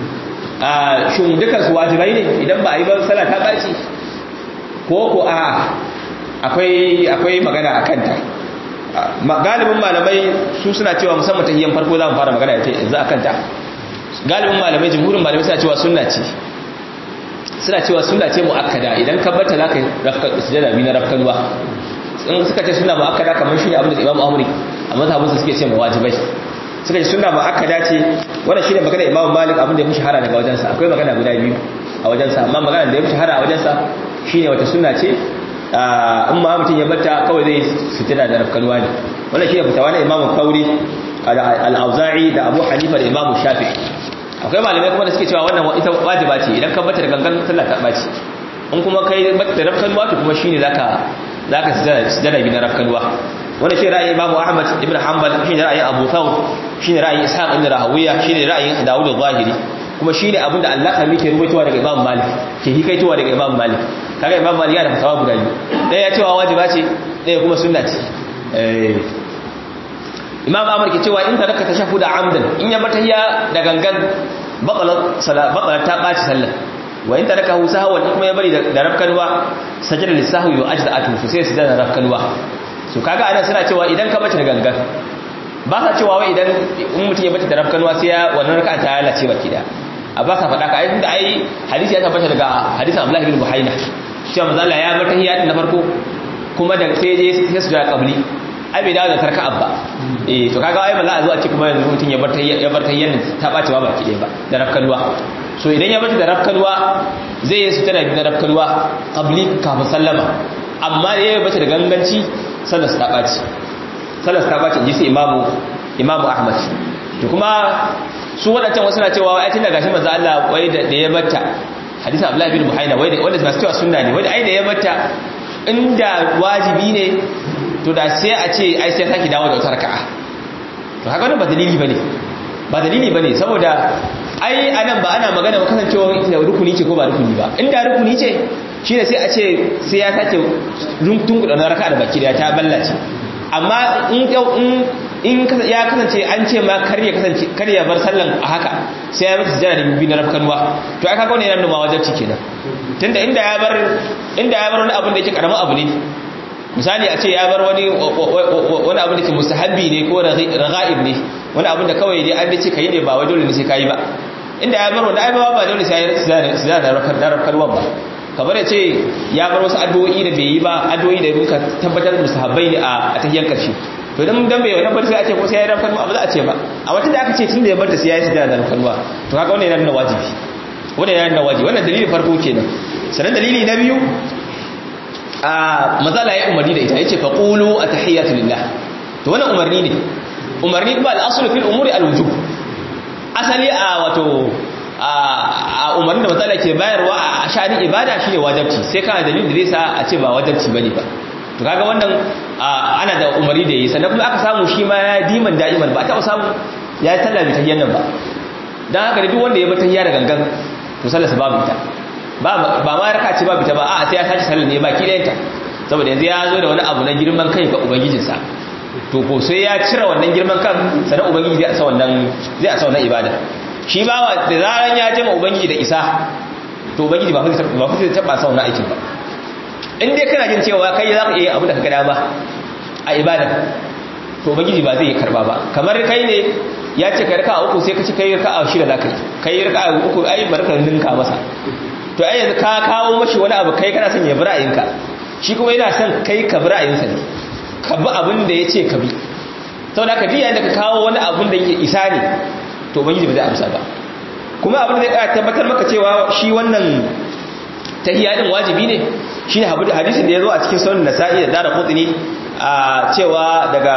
a shin dukan su wajibai ne idan ba a yi ba sallah ta baci ko ko a akwai akwai magana akan ta galibin malamai su suna cewa musamman tahiyyan farko za mu fara magana yanzu akan ta galibin malamai jumhurin malamai suna cewa sunna ce suna cewa sunna ce muakkada idan ka barta zaka rafka sujada bi na rafkanwa in suka ce sunna muakkada kamar shine abin da Imam Ahmad a mazhabinsa suke ce wajibai suka ce sunna muakkada ce wannan shine magana Imam Malik abin da ya fi shahara daga wajensa akwai magana guda biyu a wajensa amma magana da ya fi shahara a wajensa shine wata sunna ce in ma mutum ya batta kawai zai fitina da rafkanuwa ne wannan shine fitawa na Imam Kauri al-Auza'i da Abu Hanifa da Imam Shafi'i akwai malamai kuma da suke cewa wannan ita wajiba ce idan ka bata da gangan sallah ta baci in kuma kai bata da rafkanuwa to kuma shine zaka zaka sujada bi na rafkanuwa wannan shi ra'ayin Imam Ahmad ibn Hanbal shi ra'ayin Abu Thawr shi ra'ayin Ishaq ibn Rahawiya shi ra'ayin Dawud al-Zahiri kuma shi ne abinda Allah kami ke rubutuwa daga Imam Malik ke hikaitowa daga Imam Malik kaga Imam Malik yana da fatawa guda biyu ɗaya ya cewa wajiba ce ɗaya kuma sunna ce Imam Ahmad ke cewa in taraka tashahhuda amdan in ya bata ya da gangan batalat salat batalat ta baci sallah wa in taraka hu sahwan kuma ya bari da rafkanwa sajada lisahwi wa ajza'atu sai su da rafkanwa so kaga anan suna cewa idan ka bace da gangan ba sa cewa wai idan in mutum ya bace da rafkanwa sai ya wannan raka'a ta lalace baki da a ba sa faɗa ka ai tunda ai hadisi ya tabbata daga hadisin Abdullah ibn Buhaina cewa manzo Allah ya bar tahiyya na farko kuma da sai je sai su da qabli ai bai dawo da tarka abba eh to kaga ai ba za a zo a ce kuma yanzu mutum ya bar tahiyya ya bar tahiyyan ta bace ba baki ɗaya ba da rafkanwa so idan ya bace da rafkanwa zai yi sutura da rafkanwa qabli kafin sallama amma da ya bace da ganganci sallar ta ɓaci sallar ta ɓaci ji su imamu imamu ahmad to kuma su waɗancan wasu na cewa ai tun da gashi manzo Allah wai da ya batta hadisin Abdullah bin Buhaina wai da wanda masu cewa sunna ne wai da ai da ya batta inda wajibi ne to da sai a ce ai sai saki dawo da wata raka'a to haka wannan ba dalili bane ba dalili bane saboda ai anan ba ana magana ba kasancewa rukuni ce ko ba rukuni ba inda rukuni ce shine sai a ce sai ya sake runtun kudin raka'a da baki da ta ballace amma in in ya kasance an ce ma kar ya kasance kar ya bar sallan a haka sai ya mata sujjada da bibi na rafkanwa to aka ga wannan yana nuna wajibi kenan tunda inda ya bar inda ya bar wani abu da yake karamin abu ne misali a ce ya bar wani wani abu da ke mustahabbi ne ko raga'ib ne wani abu da kawai dai an dace kai ne ba wai dole ne sai kai ba inda ya bar wanda ai ba ba dole sai ya su da rafkarwa ba kamar ya ce ya bar wasu addu'o'i da bai yi ba addu'o'i da muka tabbatar da sahabbai ne a tahiyyar karshe to dan dan bai wannan bar sai a ce ko sai ya rafkarwa ba za a ce ba a wata da aka ce tun da ya bar ta sai ya yi sujada da rafkarwa to kaga wannan yana nuna wajibi wannan yana nuna wajibi wannan dalilin farko kenan sanan dalili na biyu a mazala ya umarni da ita yace fa qulu atahiyatu lillah to wannan umarni ne umarni ba al-aslu fil umuri al-wujub asali a wato a umarni da matsala ke bayarwa a sha'anin ibada shine wajabci sai kana dalilin da zai sa a ce ba wajabci bane ba to kaga wannan ana da umarni da yi sannan kuma aka samu shi ma ya diman da'iman ba ta samu ya yi sallah ta yannan ba dan haka da duk wanda ya bata da gangan to sallar sa babu ita ba ba ma raka ce babu ita ba a'a sai ya sace sallar ne baki ɗayanta saboda yanzu ya zo da wani abu na girman kai ga ubangijinsa to ko sai ya cire wannan girman kan sannan ubangiji zai asa wannan zai asa wannan ibada shi ba da zaran ya jama ubangiji da isa to ubangiji ba fa ba fa zai taba sa wannan aikin ba in dai kana jin cewa kai za ka iya abu da ka gada ba a ibada to ubangiji ba zai karba ba kamar kai ne ya ce kai raka'a uku sai ka ci kai raka'a shida za ka yi kai raka'a uku ai barka ninka masa to ai yanzu ka kawo mashi wani abu kai kana son ya bi ra'ayinka shi kuma yana son kai ka bi ra'ayinsa ne ka bi abin da ya ce ka bi sau da ka biya da ka kawo wani abin da ya isa ne to ubangiji ba zai amsa ba kuma abin da ya tabbatar maka cewa shi wannan tahiyya din wajibi ne shi ne hadisin da ya zo a cikin sunan nasa'i da dara kutsini a cewa daga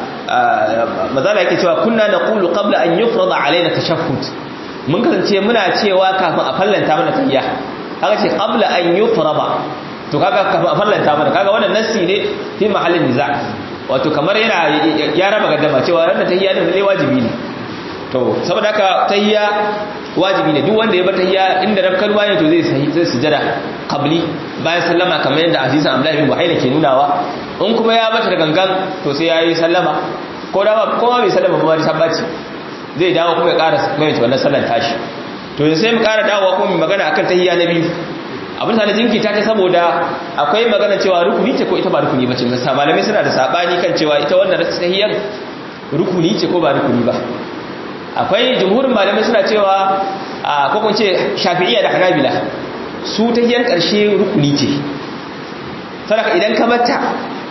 mazala yake cewa kunna na kulu qabla an yufrada alaina tashahhud mun kasance muna cewa kafin a fallanta mana tahiyya haka ce qabla an yufrada to kaga kafin a fallanta mana kaga wannan nassi ne fi mahallin niza wato kamar yana ya raba gaddama cewa ranar tahiyya din ne wajibi ne to saboda haka tahiyya wajibi ne duk wanda ya bar tahiyya inda rabkan waye to zai zai sujada qabli bayan sallama kamar yadda azizan abdullahi bin buhaina ke nunawa in kuma ya bata da gangan to sai yayi sallama ko da ko ma bai sallama ba ta baci zai dawo kuma ya ƙara mai wannan sallar tashi to yanzu sai mu ƙara dawowa kuma mu magana akan tahiyya na biyu abin da jinkita ta saboda akwai magana cewa rukuni ce ko ita ba rukuni ba ce gaskiya malamai suna da sabani kan cewa ita wannan tahiyyan rukuni ce ko ba rukuni ba akwai jumhurin malamai suna cewa a ko kun ce shafi'iyya da hanabila su tahiyyan karshe rukuni ce saboda idan ka batta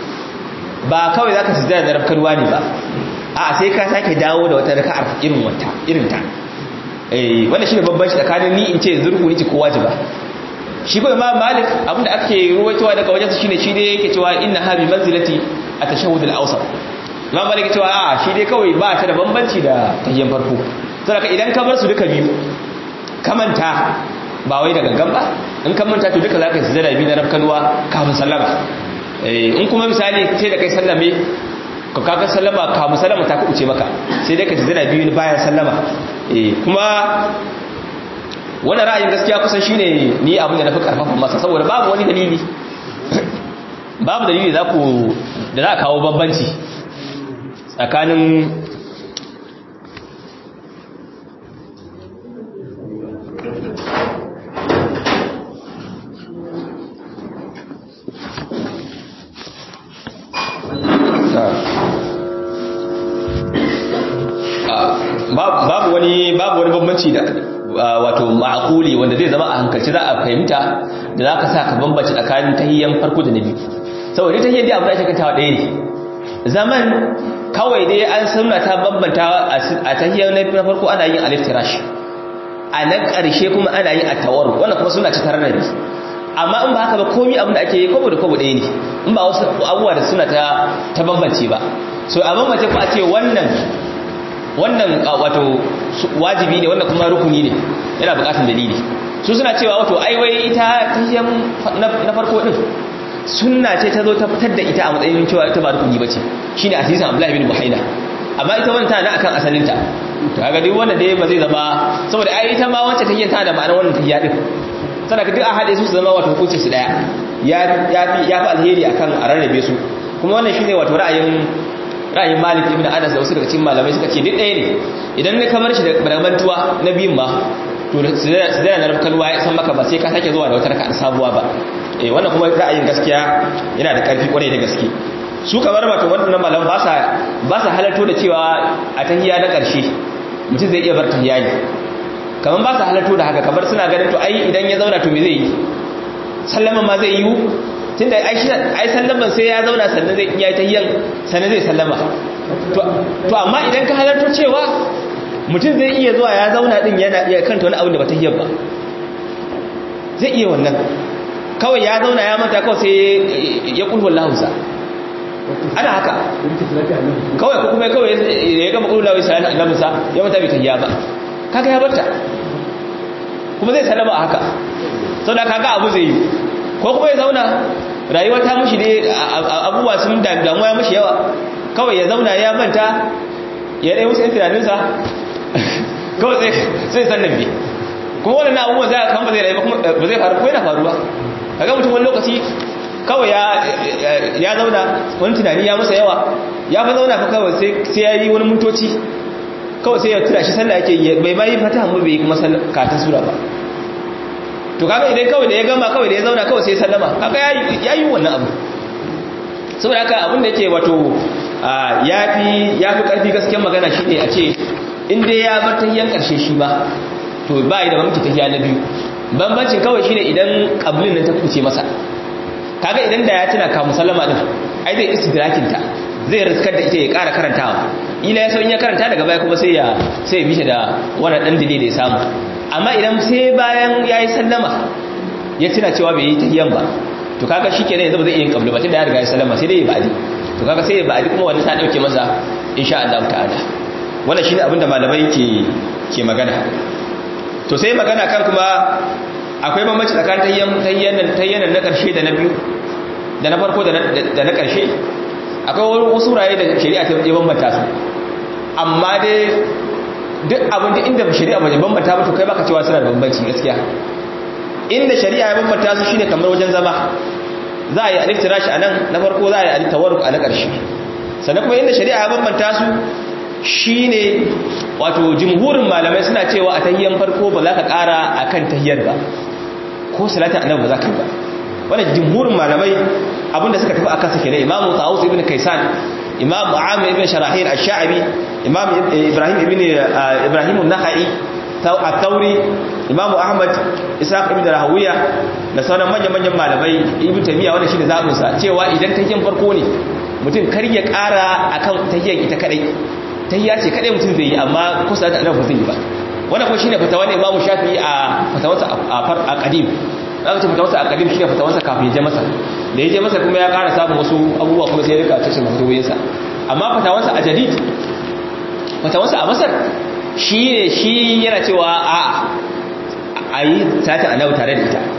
ba kawai zaka sujada da rabkarwa ne ba a sai ka sake dawo da wata raka'ar irin wata irin ta eh wannan shine babban shi tsakanin ni in ce yanzu rukuni ce ko wajiba shi ko imam malik abinda ake ruwaitowa daga wajensa shine shi dai yake cewa inna ha bi manzilati at-tashahhud al-awsat imam malik cewa a shi dai kawai ba ta da bambanci da tahiyyan farko saboda idan ka bar su duka biyu kamanta ba wai da gangan ba in ka manta to duka zaka yi sujada biyu na rafkanuwa kafin sallama eh in kuma misali sai da kai sallame ka kaga sallama kafin sallama ta kuce maka sai dai ka sujada biyu bayan sallama eh kuma wannan ra'ayin gaskiya kusan shine ni abin da na fi karfafa masa saboda babu wani dalili babu dalili za ku da za a kawo bambanci tsakanin babu wani babu wani bambanci da wato ma'akuli wanda zai zama a hankalci za a fahimta da za ka sa ka bambanci tsakanin tahiyyan farko da na biyu saboda tahiyyan dai abu da ake kantawa ɗaya ne zaman kawai dai an sunna ta bambanta a tahiyyan na farko ana yin aliftirash a na ƙarshe kuma ana yin attawaru wannan kuma suna ci tare da amma in ba haka ba komi abin da ake yi kwabo da kwabo ɗaya ne in ba wasu abubuwa da suna ta bambance ba so a bambance ko a ce wannan wannan wato wajibi ne wannan kuma rukuni ne yana bukatun dalili su suna cewa wato aiwai ita tahiyyar na farko din sunna ce ta zo ta fitar da ita a matsayin cewa ita ba rukuni bace shine hadisin Abdullah ibn Buhaina amma ita wannan tana akan asalinta to kaga duk wanda dai ba zai zama saboda ai ita ma wacce tahiyyar tana da ma'anar wannan tahiyya din sanaka duk a hade su su zama wato hukunci su daya ya ya fi ya fi alheri akan a rarrabe su kuma wannan shine wato ra'ayin ra'ayin Malik ibn Anas da wasu daga cikin malamai suka ce duk ɗaya ne idan ne kamar shi da baramantuwa na biyun ma to su zai na kalwa ya san maka ba sai ka sake zuwa da wata raka'a sabuwa ba eh wannan kuma ra'ayin gaskiya yana da ƙarfi kwarai da gaske su kamar wato wannan malam ba sa ba sa halarto da cewa a tahiyya na ƙarshe mutum zai iya bar tahiyya ne kamar ba su halatto da haka kamar suna ganin to ai idan ya zauna to me zai yi sallaman ma zai yi tun da ai sallaman sai ya zauna sannan zai iya ta yin sannan zai sallama to amma idan ka halarto cewa mutum zai iya zuwa ya zauna din yana iya kanta wani abu da ba ta yi ba zai iya wannan kawai ya zauna ya manta kawai sai ya kulhu lahunsa ana haka kawai ko kuma kawai ya gama kulhu lahunsa ya annabinsa ya manta bai tahiya ba kaga ya barta kuma zai sallama a haka sau da kaga abu zai yi ko kuma ya zauna rayuwa ta mushi ne abubuwa sun damuwa ya mushi yawa kawai ya zauna ya manta ya ɗaya musu yan tunaninsa kawai sai sannan bi kuma waɗannan abubuwan za a kan ba zai rayu ba zai faru ko yana faruwa kaga mutum wani lokaci kawai ya zauna wani tunani ya masa yawa ya fa zauna fa kawai sai ya yi wani mintoci kawai sai ya tura shi sallah yake bai ma yi fata mu bai kuma karatun sura ba to kaga idan kawai da ya gama kawai da ya zauna kawai sai ya sallama kaga ya yi wannan abu saboda haka abin da yake wato ya fi ƙarfi gaskiyar magana shi ne a ce inda ya bar tahiyan ƙarshe shi ba to ba yi da mamaki tahiya na biyu bambancin kawai shi ne idan ƙablin nan ta kuce masa kaga idan da ya tuna kamun sallama ɗin ai zai istidrakinta zai riskar da ita ya ƙara karantawa ila ya in ya karanta daga baya kuma sai ya sai ya bishe da wannan ɗan dile da ya samu amma idan sai bayan ya yi sallama ya tuna cewa bai yi tahiyan ba to kaga shi kenan yanzu ba zai iya yin ƙabli ba tunda ya riga ya sallama sai dai ya ba'adi to kaga sai ba a duk kuma wani ta dauke masa insha Allah ta'ala wannan shine abin da malamai ke ke magana to sai magana kan kuma akwai bambanci tsakanin tayyan tayyan tayyan na karshe da na biyu da na farko da na karshe akwai wasu raye da shari'a ta yi bambanta su amma dai duk abin da inda shari'a ba bambanta ba to kai baka cewa suna da bambanci gaskiya inda shari'a ya bambanta su shine kamar wajen zama za a yi aliftirashi a nan na farko za a yi alittawaruk a na ƙarshe sannan kuma inda shari'a ya bambanta su shi ne wato jimhurin malamai suna cewa a tahiyyar farko ba za ka ƙara a kan tahiyyar ba ko salatin annabi ba za ka yi ba wannan jimhurin malamai abinda suka tafi akan sake ne imamu ta'awus ibn kaisan imam amir ibn sharahil ash-sha'bi imam ibrahim ibn ibrahim an-nakhai at-tauri imam ahmad ishaq ibn rahawiya da sauran manyan-manyan malamai ibn taymiya wannan shine zabin sa cewa idan tahiyyan farko ne mutum kar ya ƙara akan tahiyyan ita kadai tahiyya ce kadai mutum zai yi amma kusa da annabi zai yi ba wannan kuma shine fatawa ne imam shafi'i a fatawarsa a qadim zaka ce fatawarsa a qadim shine fatawarsa kafin ya je masa da ya je masa kuma ya ƙara samun wasu abubuwa kuma sai ya rika cikin fatawoyinsa amma fatawarsa a jadid fatawarsa a masar shi ne shi yana cewa a a yi salatin annabi tare da ita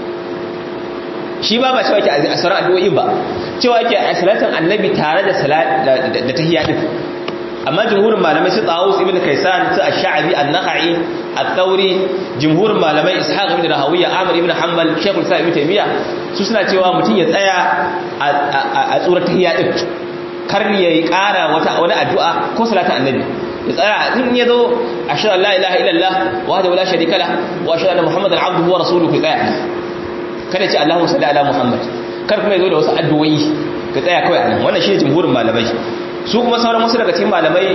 shi ba ba cewa ke a sauran addu'o'in ba cewa ke a salatin annabi tare da tahiyya din amma jumhurin malamai su tsawus ibn kaisan su ash-sha'bi an-nakhai at-tawri jumhurin malamai ishaq ibn rahawiya amr ibn hanbal shaykhul sa ibn taymiya su suna cewa mutum ya tsaya a tsurar tahiyya din kar yayi ƙara wata wani addu'a ko salatin annabi ya tsaya in ya zo ashhadu an la ilaha illallah wahdahu la sharika lah wa ashhadu anna muhammadan abduhu wa rasuluhu tsaya kada ce allahumma salli ala muhammad kar kuma ya zo da wasu addu'o'i ka tsaya kawai anan wannan shine jumhurin malamai su kuma sauran wasu daga cikin malamai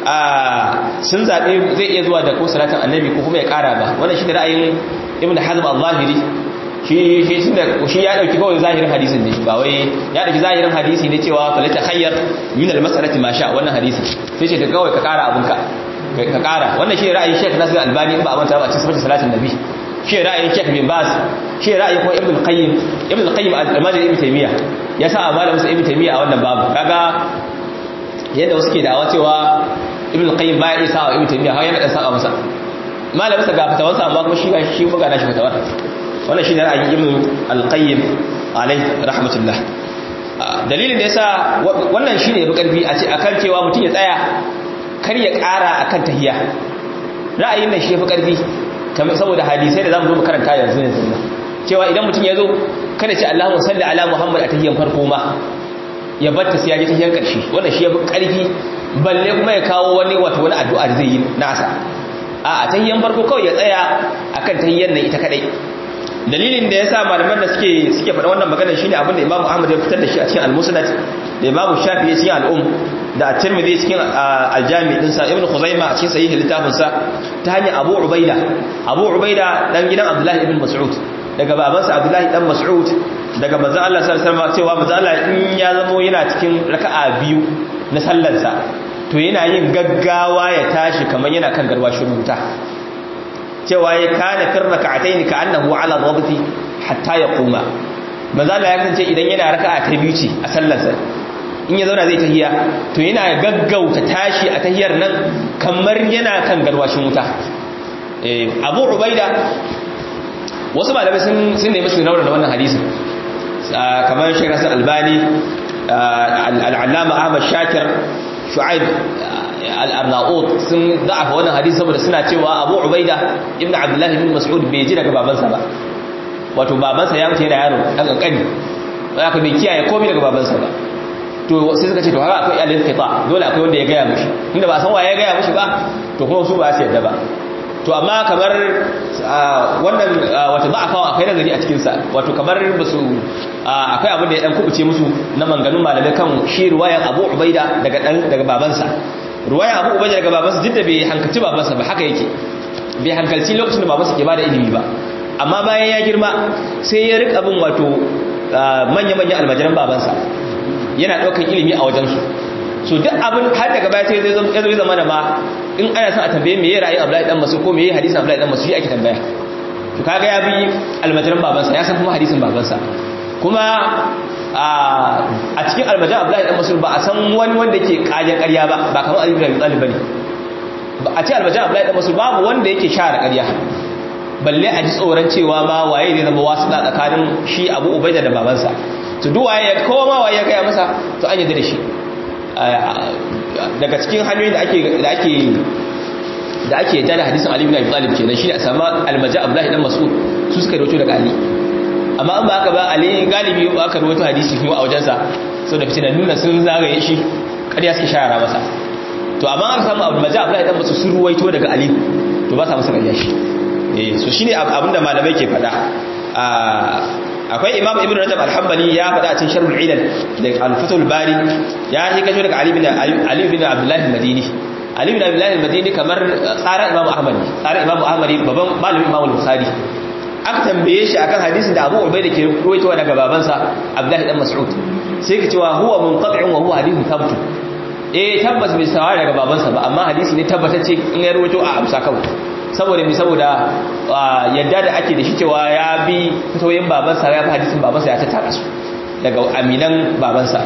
sun zaɓe zai iya zuwa da ko salatin annabi ko kuma ya ƙara ba wannan shi da ra'ayin ibn hazm al-zahiri shi shi tunda shi ya dauki kawai zahirin hadisin ne ba wai ya dauki zahirin hadisi ne cewa fa lata khayyar min al-mas'alati ma sha wannan hadisi sai ce da kawai ka ƙara abunka ka ƙara wannan shi ra'ayin Sheikh Nasir Albani in ba a manta ba a cikin salatin nabi shi ra'ayin Sheikh bin Baz shi ra'ayin kuma Ibn Qayyim Ibn Qayyim al-Majid Ibn Taymiyyah ya sa a malamin Ibn Taymiyyah a wannan babu kaga yadda wasu ke da'awa cewa Ibn Qayyim baya isa wa Ibn Taymiyyah har yana dan saka masa malamin sa ga fatawansa amma kuma shi ga shi buga nashi fatawar wannan shi ne ra'ayin ibn al-qayyim alayhi rahmatullah dalilin da yasa wannan shine bi karfi a ce akan cewa mutum ya tsaya kar ya ƙara akan tahiyya ra'ayin nan shi fi karfi kamar saboda hadisai da zamu zo mu karanta yanzu yanzu cewa idan mutum ya zo kada ce Allahumma salli ala Muhammad a tahiyyan farko ma ya batta sai ya ji tahiyyan karshe wannan shi ya fi karfi balle kuma ya kawo wani wato wani addu'a da zai yi nasa a tahiyyan farko kawai ya tsaya akan tahiyyan nan ita kadai dalilin da ya sa malaman da suke suke faɗa wannan magana shine abin da Imam Ahmad ya fitar da shi a cikin Al-Musnad da Imam Shafi'i cikin Al-Um da at-tirmidhi cikin al-jami din sa ibn khuzaima a cikin sahih littafin sa ta hanyar abu ubaida abu ubaida dan gidan abdullahi ibn mas'ud daga babansa abdullahi dan mas'ud daga manzon Allah sallallahu alaihi wasallam cewa manzon Allah in ya zamo yana cikin raka'a biyu na sallarsa to yana yin gaggawa ya tashi kamar yana kan garwashin wuta cewa ya kana fir raka'atayn ka annahu ala dhabti hatta yaquma manzon Allah ya kasance idan yana raka'a ta biyu ce a sallarsa in ya zauna zai tahiya to yana gaggauta tashi a tahiyar nan kamar yana kan garwashin wuta eh Abu Ubaida wasu malamai sun sun nemi su rauna da wannan hadisin kamar Sheikh Hassan Albani al-Allama Ahmad Shakir Shu'aib al-Arnaut sun da'afa wannan hadisi saboda suna cewa Abu Ubaida ibn Abdullah ibn Mas'ud bai ji daga babansa ba wato babansa ya mutu yana yaro dan kankani ba ka bai kiyaye komai daga babansa ba to sai suka ce to haka akwai alil qita dole akwai wanda ya gaya mushi inda ba san waye ya gaya mushi ba to kuma su ba su yadda ba to amma kamar wannan wata da'afawa akwai nazari a cikin sa wato kamar basu akwai abin da ya dan kubuce musu na manganun malamai kan shi ruwayan Abu Ubaida daga dan daga babansa ruwayan Abu Ubaida daga babansa duk da bai hankalci babansa ba haka yake bai hankalci lokacin da babansa ke bada ilimi ba amma bayan ya girma sai ya rika bin wato manya-manyan almajiran babansa yana ɗaukar ilimi a wajensu so duk abin har daga baya sai zai zai zama da ma in ana son a tambaye me ya rayu Abdullahi dan Mas'ud ko me ya hadisin Abdullahi dan Mas'ud shi ake tambaya to kaga ya bi almajiran babansa ya san kuma hadisin babansa kuma a cikin almajiran Abdullahi dan Mas'ud ba a san wani wanda yake kaje ƙarya ba ba kamar Ali ibn Abi Talib bane a cikin almajiran Abdullahi dan Mas'ud babu wanda yake share ƙarya balle a ji tsoron cewa ma waye ne zama wasu tsakanin shi Abu Ubaida da babansa to duk waye ya kowa ma waye ya gaya masa to an yadda da shi daga cikin hanyoyin da ake da ake da ake yadda da hadisin Ali ibn Abi Talib kenan shi ne a samu almaja Abdullahi dan Mas'ud su suka rawaito daga Ali amma an ba haka ba Ali galibi ba aka rawaito hadisi kuma a wajensa saboda fitina nuna sun zagaye shi kariya suke shara masa to amma an samu almaja Abdullahi dan Mas'ud sun ruwaito daga Ali to ba sa masa kariya shi eh so shine abinda malamai ke faɗa akwai imam ibn rajab al-hanbali ya faɗa a cikin sharhul ilal da al-fatul bari ya yi kajo daga ali bin ali bin abdullah al-madini ali bin abdullah al-madini kamar tsara imam ahmad tsara imam ahmad baban malamin imam al-bukhari aka tambaye shi akan hadisin da abu ubaida ke ruwaitowa daga babansa abdullah dan mas'ud sai ka cewa huwa munqati'un wa huwa hadithun thabtu eh tabbas bai sawa daga babansa ba amma hadisi ne tabbatacce in ya ruwaito a amsa kawai saboda mai saboda yadda da ake da shi cewa ya bi fitoyin babansa ya fi hadisin babansa ya tattara su daga aminan babansa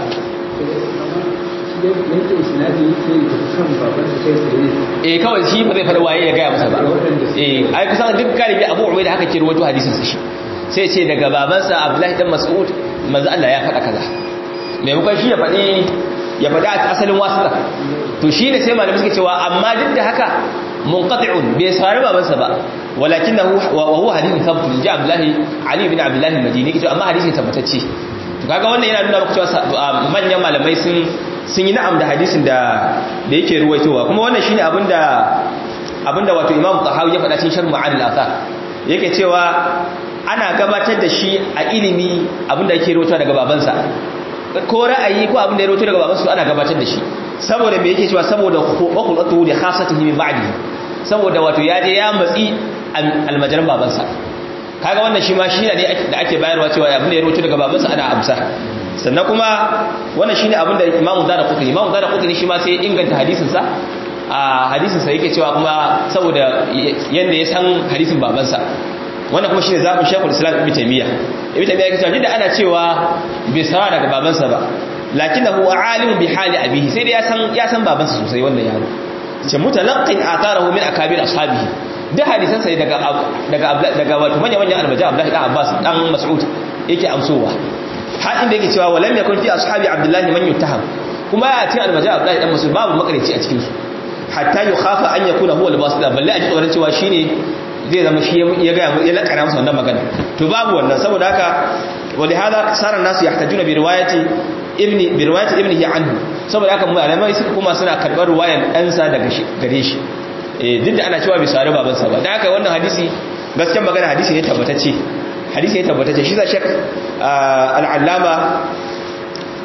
eh kawai shi ba zai faɗa waye ya gaya masa ba eh ai kusan duk galibi abu umai da haka ke ruwaito hadisin sa shi sai ce daga babansa abdullahi dan mas'ud manzo Allah ya faɗa kaza maimakon shi ya faɗi ya faɗi a asalin wasuka to shi ne sai malamai suke cewa amma duk da haka munqati'un bai sari babansa ba walakinahu wa huwa hadithun thabut ji Abdullahi Ali bin Abdullah al-Madini kace amma hadisi tabbatacce to kaga wannan yana nuna maka cewa manyan malamai sun sun yi na'am da hadisin da da yake ruwaitowa kuma wannan shine abinda abinda wato Imam Tahawi ya faɗa cikin Sharh Ma'ani al-Athar yake cewa ana gabatar da shi a ilimi abinda yake ruwaitowa daga babansa ko ra'ayi ko abinda ya ruwaito daga babansa ana gabatar da shi saboda me yake cewa saboda wakulatu da khasatihi min ba'di saboda wato ya je ya matsi almajaran babansa kaga wannan shi ma shi ne da ake bayarwa cewa abin da ya rubuta daga babansa ana amsa sannan kuma wannan shine abin da Imam Zara Qutni Imam Zara Qutni shi ma sai ya inganta hadisin sa a hadisin sa yake cewa kuma saboda yanda ya san hadisin babansa wannan kuma shine zabin Sheikhul Islam Ibn Taymiyyah Ibn Taymiyyah yake cewa da ana cewa bai sawa daga babansa ba lakinahu alimun bi hali abihi sai dai ya san ya san babansa sosai wannan yaro ce mutalaqin atarahu min akabir ashabihi da hadisan sai daga daga daga wato manyan manyan almaja Abdullahi dan Abbas dan Mas'ud yake amsowa har inda yake cewa walam yakun fi ashabi Abdullahi man yuttaham kuma ya ce almaja Abdullahi dan Mas'ud babu makarici a cikin su hatta yukhafa an yakuna huwa al-basita balle a ji tsoron cewa shine zai zama shi ya ga ya lakana masa wannan magana to babu wannan saboda haka ولهذا صار الناس يحتاجون بروايه ابن بروايه ابنه عنه saboda haka malamai suka kuma suna karbar ruwayan ɗansa daga gare shi eh duk da ana cewa bai sare babansa ba dan haka wannan hadisi gaskiyar magana hadisi ne tabbatacce hadisi ne tabbatacce shi za shek al-allama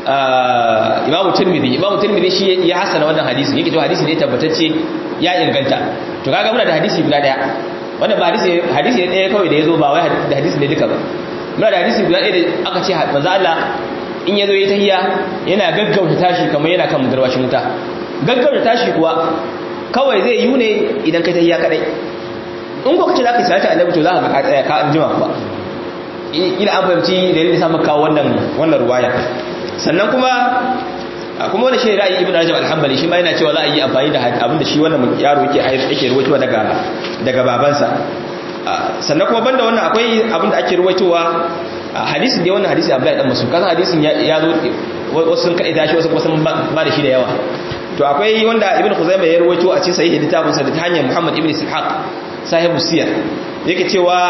imamu tirmidhi imamu tirmidhi shi ya hasana wannan hadisi yake cewa hadisi ne tabbatacce ya inganta to kaga muna da hadisi guda daya wannan ba hadisi hadisi ne daya kawai da yazo ba wai da hadisi ne duka ba muna da hadisi guda daya da aka ce manzo Allah in yazo yayi tahiyya yana gaggauta tashi kamar yana kan mudarwashin wuta gaggauta tashi kuwa kawai zai yi ne idan kai tahiyya kadai in ko kace zaka salata annabi to zaka ka tsaya ka anjima kuwa ila an fahimci dalilin sa maka wannan wannan ruwaya sannan kuma kuma wani shi ra'ayi ibn rajab al-hanbali shi ma yana cewa za a yi amfani da abinda shi wannan yaro yake yake ruwaitowa daga daga babansa sannan kuma banda wannan akwai abinda ake ruwaitowa hadisin dai wannan hadisi Abdullahi dan Mas'ud kasan hadisin ya zo wasu sun kai tashi wasu kuma sun ba da shi da yawa to akwai wanda ibn khuzaimah ya ruwaito a cikin sahih littafin sa da ta hanyar Muhammad ibn Ishaq sahibu siyar yake cewa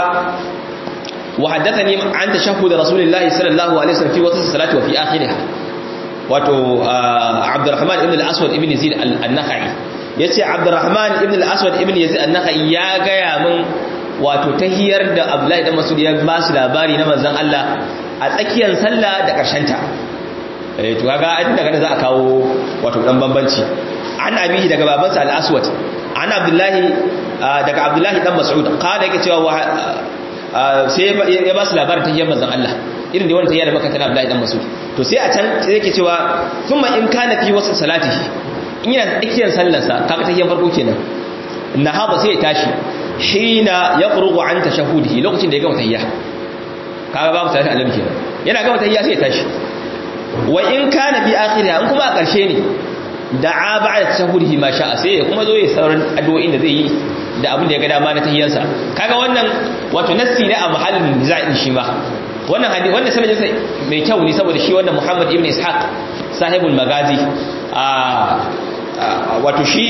وحدثني عن تشهد رسول الله صلى الله عليه وسلم في وسط الصلاه وفي اخرها wato Abdurrahman ibn al-Aswad ibn Yazid an-Nakhai yace Abdurrahman ibn al-Aswad ibn Yazid an-Nakhai ya gaya min wato tahiyar da Abdullahi dan Mas'ud ya ba su labari na manzon Allah a tsakiyar sallah da karshen ta eh to kaga an daga za a kawo wato dan bambanci an abihi daga babansa al-Aswad an Abdullahi daga Abdullahi dan Mas'ud kada yake cewa sai ya ba su labarin tahiyar manzon Allah irin da wannan tahiyar da baka tana Abdullahi dan Mas'ud to sai a can sai yake cewa thumma in kana fi wasu salatihi in yana tsakiyar sallarsa kaga tahiyar farko kenan nahaba sai ya tashi hina yaqrugu an tashahudihi lokacin da ya gama tahiyya kaga babu salati annabi kenan yana gama tahiyya sai ya tashi wa in kana bi akhiriha in kuma a karshe ne da'a ba'da tashahudihi ma sha'a sai ya kuma zo ya sauran addu'o'in da zai yi da abin da ya ga dama na tahiyyansa kaga wannan wato nassi ne a mahallin niza'in shi ma wannan hadisi wannan sanadin sa mai kyau ne saboda shi wannan Muhammad ibn Ishaq sahibul magazi a wato shi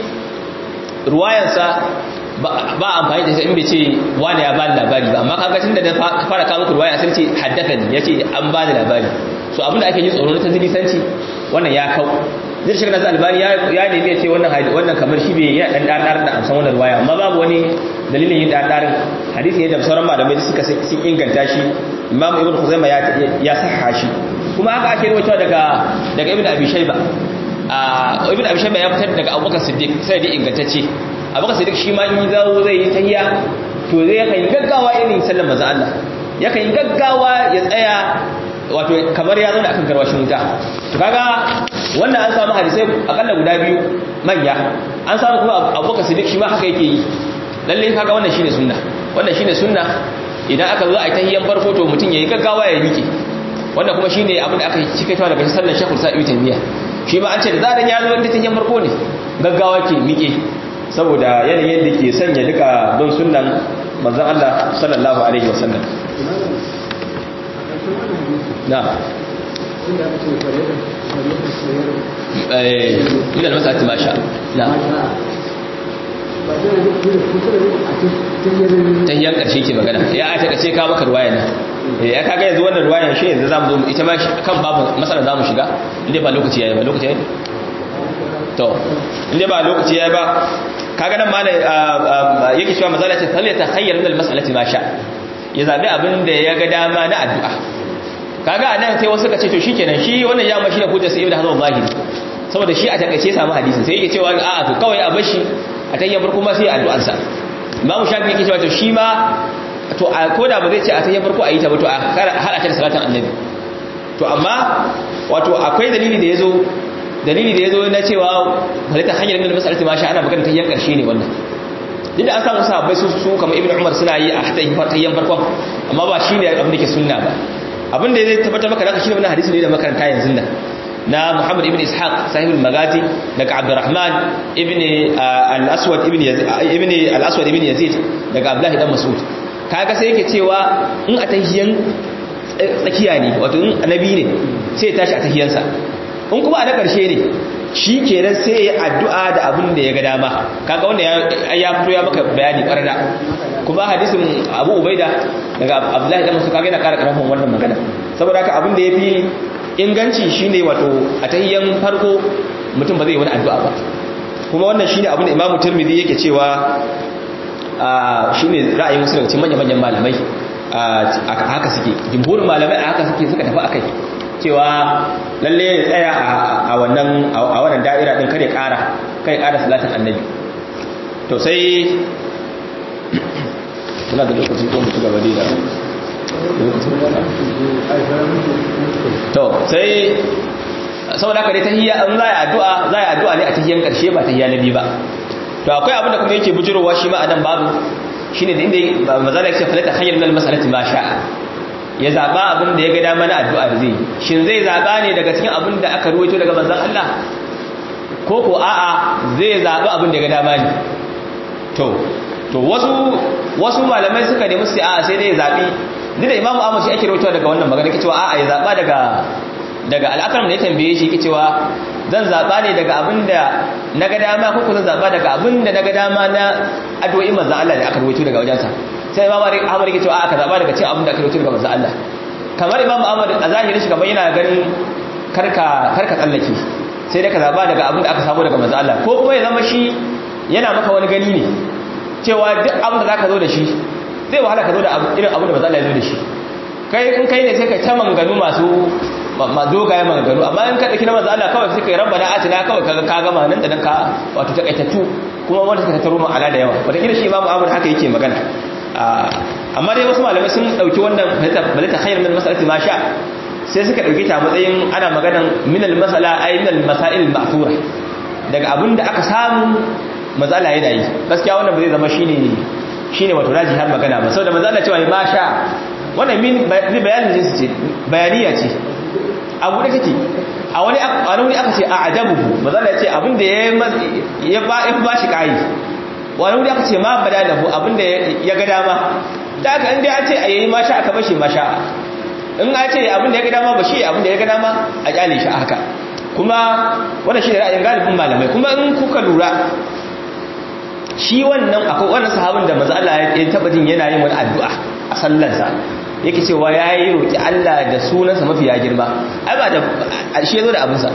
ruwayansa ba amfani da in bai ce wani ya bani labari ba amma kaga tunda da fara kawo muku ruwaya sai ce haddathani yace an bani labari so abinda ake yi tsoro na tazilisanci wannan ya kau zai shiga nasu albani ya nemi ya ce wannan kamar shi bai yana ɗan ɗarɗar da amsan wannan ruwaya amma babu wani dalilin yin ɗarɗarin hadisi ne da sauran malamai suka sun inganta shi imam ibn khuzaima ya saha shi kuma haka ake rawaitowa daga daga ibn abi shayba a ibn abi shayba ya fitar daga abubakar siddiq sai da ingantacce abubakar siddiq shi ma in zawo zai yi tahiyya to zai yakan yi gaggawa irin sallar manzo Allah yakan yi gaggawa ya tsaya wato kamar ya zauna akan garwashin wuta to kaga wannan an samu hadisai akalla guda biyu manya an samu kuma abubakar siddiq shi ma haka yake yi lalle kaga wannan shine sunna wannan shine sunna idan aka zo a tahiyyan farko to mutum yayi gaggawa ya miƙe wannan kuma shine abin da aka cikaitawa daga sallar shekul sa'i tamiya shi ma an ce da zaran ya zo da tahiyyan farko ne gaggawa ke miƙe saboda yanayin da ke sanya duka don sunnan manzon Allah sallallahu alaihi wasallam na min al-mas'alati ma sha na tahiyyan karshe ke magana ya a taka ce ka maka ruwaya nan ya kaga yanzu wannan ruwayan shi yanzu zamu zo ita ma kan babu masala zamu shiga inda ba lokaci yayi ba lokaci yayi to inda ba lokaci yayi ba kaga nan malai yake cewa mazala ce falle ta khayyar min al-mas'alati ma sha ya zabi abin da ya ga dama na addu'a kaga anan sai wasu ka ce to shikenan shi wannan ya mashi da hujja sai ibnu hazm zahiri saboda shi a takaice samu hadisin sai yake cewa a'a to kawai a bashi a tayyan farko ma sai addu'ar sa imamu shafi yake cewa to shi ma to a koda ba zai ce a tayyan farko a yi ta ba to a hada ta da salatin annabi to amma wato akwai dalili da yazo dalili da yazo na cewa halitta hanyar min masalati ma sha ana magana tayyan karshe ne wannan duk da an samu sahabbai su su kamar ibnu umar suna yi a tayyan farkon amma ba shine abin da ke sunna ba abin da zai tabbatar maka da shi ne wannan hadisi ne da makaranta yanzu nan na Muhammad ibn Ishaq sahibul Magazi daga Abdurrahman ibn al-Aswad ibn Yazid ibn al-Aswad ibn Yazid daga Abdullah dan Mas'ud kaga sai yake cewa in a tahiyan tsakiya ne wato in annabi ne sai ya tashi a tahiyansa in kuma a na karshe ne shi kenan sai ya addu'a da abin da ya ga dama kaga wanda ya fito ya maka bayani karda kuma hadisin Abu Ubaida daga Abdullah dan Mas'ud kaga yana ƙara karfin wannan magana saboda haka abin da yafi inganci shine wato a tahiyyan farko mutum ba zai wani addu'a ba kuma wannan shine abin da Imam Tirmidhi yake cewa shine ra'ayin wasu daga cikin manyan manyan malamai haka suke jumhurin malamai haka suke suka tafi akai cewa lalle ya tsaya a wannan a wannan da'ira din kare ƙara kai ƙara salatin annabi to sai muna da lokaci ko mutu gaba da to sai saboda haka dai tahiyya an za a addu'a za a addu'a ne a tahiyyan karshe ba tahiyya na biyu ba to akwai abin da kuma yake bujurowa shi ma anan babu shine da inda mazala yake falata khayyar min al-mas'alati ma sha'a ya zaba abin da ya ga dama na addu'a da zai shin zai zaba ne daga cikin abin da aka ruwaito daga manzon Allah ko ko a'a zai zaba abin da ya ga dama ne to to wasu wasu malamai suka nemi su a'a sai dai ya zabi duk da imamu Ahmad shi ake rawaito daga wannan magana yake cewa a'a ya zaba daga daga al'akaram da ya tambaye shi yake cewa zan zaba ne daga abin da na ga dama ko zan zaba daga abin da na ga dama na addu'o'i manzon Allah da aka rawaito daga wajensa sai imamu Ahmad yake cewa aka zaba daga cikin abin da aka rawaito daga manzon Allah kamar imamu Ahmad a zahirin shi kamar yana ganin karka karka tsallake sai da ka zaba daga abin da aka samu daga manzon Allah ko kuma ya zama shi yana maka wani gani ne cewa duk abin da zaka zo da shi zai wahala ka zo da irin abin da manzon Allah ya zo da shi kai in kai ne sai ka ta manganu masu ma dogaye maganganu amma in ka dauki na manzo Allah kawai sai kai rabbana atina kawai kaga ka gama nan da nan ka wato takaitattu kuma wanda suka tattaro mu ala da yawa wata kila shi imamu Ahmad haka yake magana amma dai wasu malamai sun dauki wannan balata khayr min mas'alati ma sha sai suka dauki ta matsayin ana maganan min al mas'ala ay min al masail al ma'thura daga abinda aka samu matsala yana yi gaskiya wannan ba zai zama shine shine wato raji har magana ba saboda manzo Allah cewa ma sha wannan min bayanin jinsi ce bayaniya ce abu da kake a wani a wani aka ce a ajabuhu mazala ya ce abinda ya ba in ba shi kai wani wuri aka ce ma bada da hu abinda ya ga dama da aka inda ya ce a yayi ma sha aka bashi ma sha in a ce abinda ya ga dama ba shi abinda ya ga dama a kyale shi a haka kuma wannan shi ne ra'ayin galibin malamai kuma in kuka lura shi wannan akwai wannan sahabin da manzo Allah ya taba jin yana yin wani addu'a a sallarsa yake cewa ya yi roƙi Allah da sunansa mafi ya girma ai ba da shi ya zo da abinsa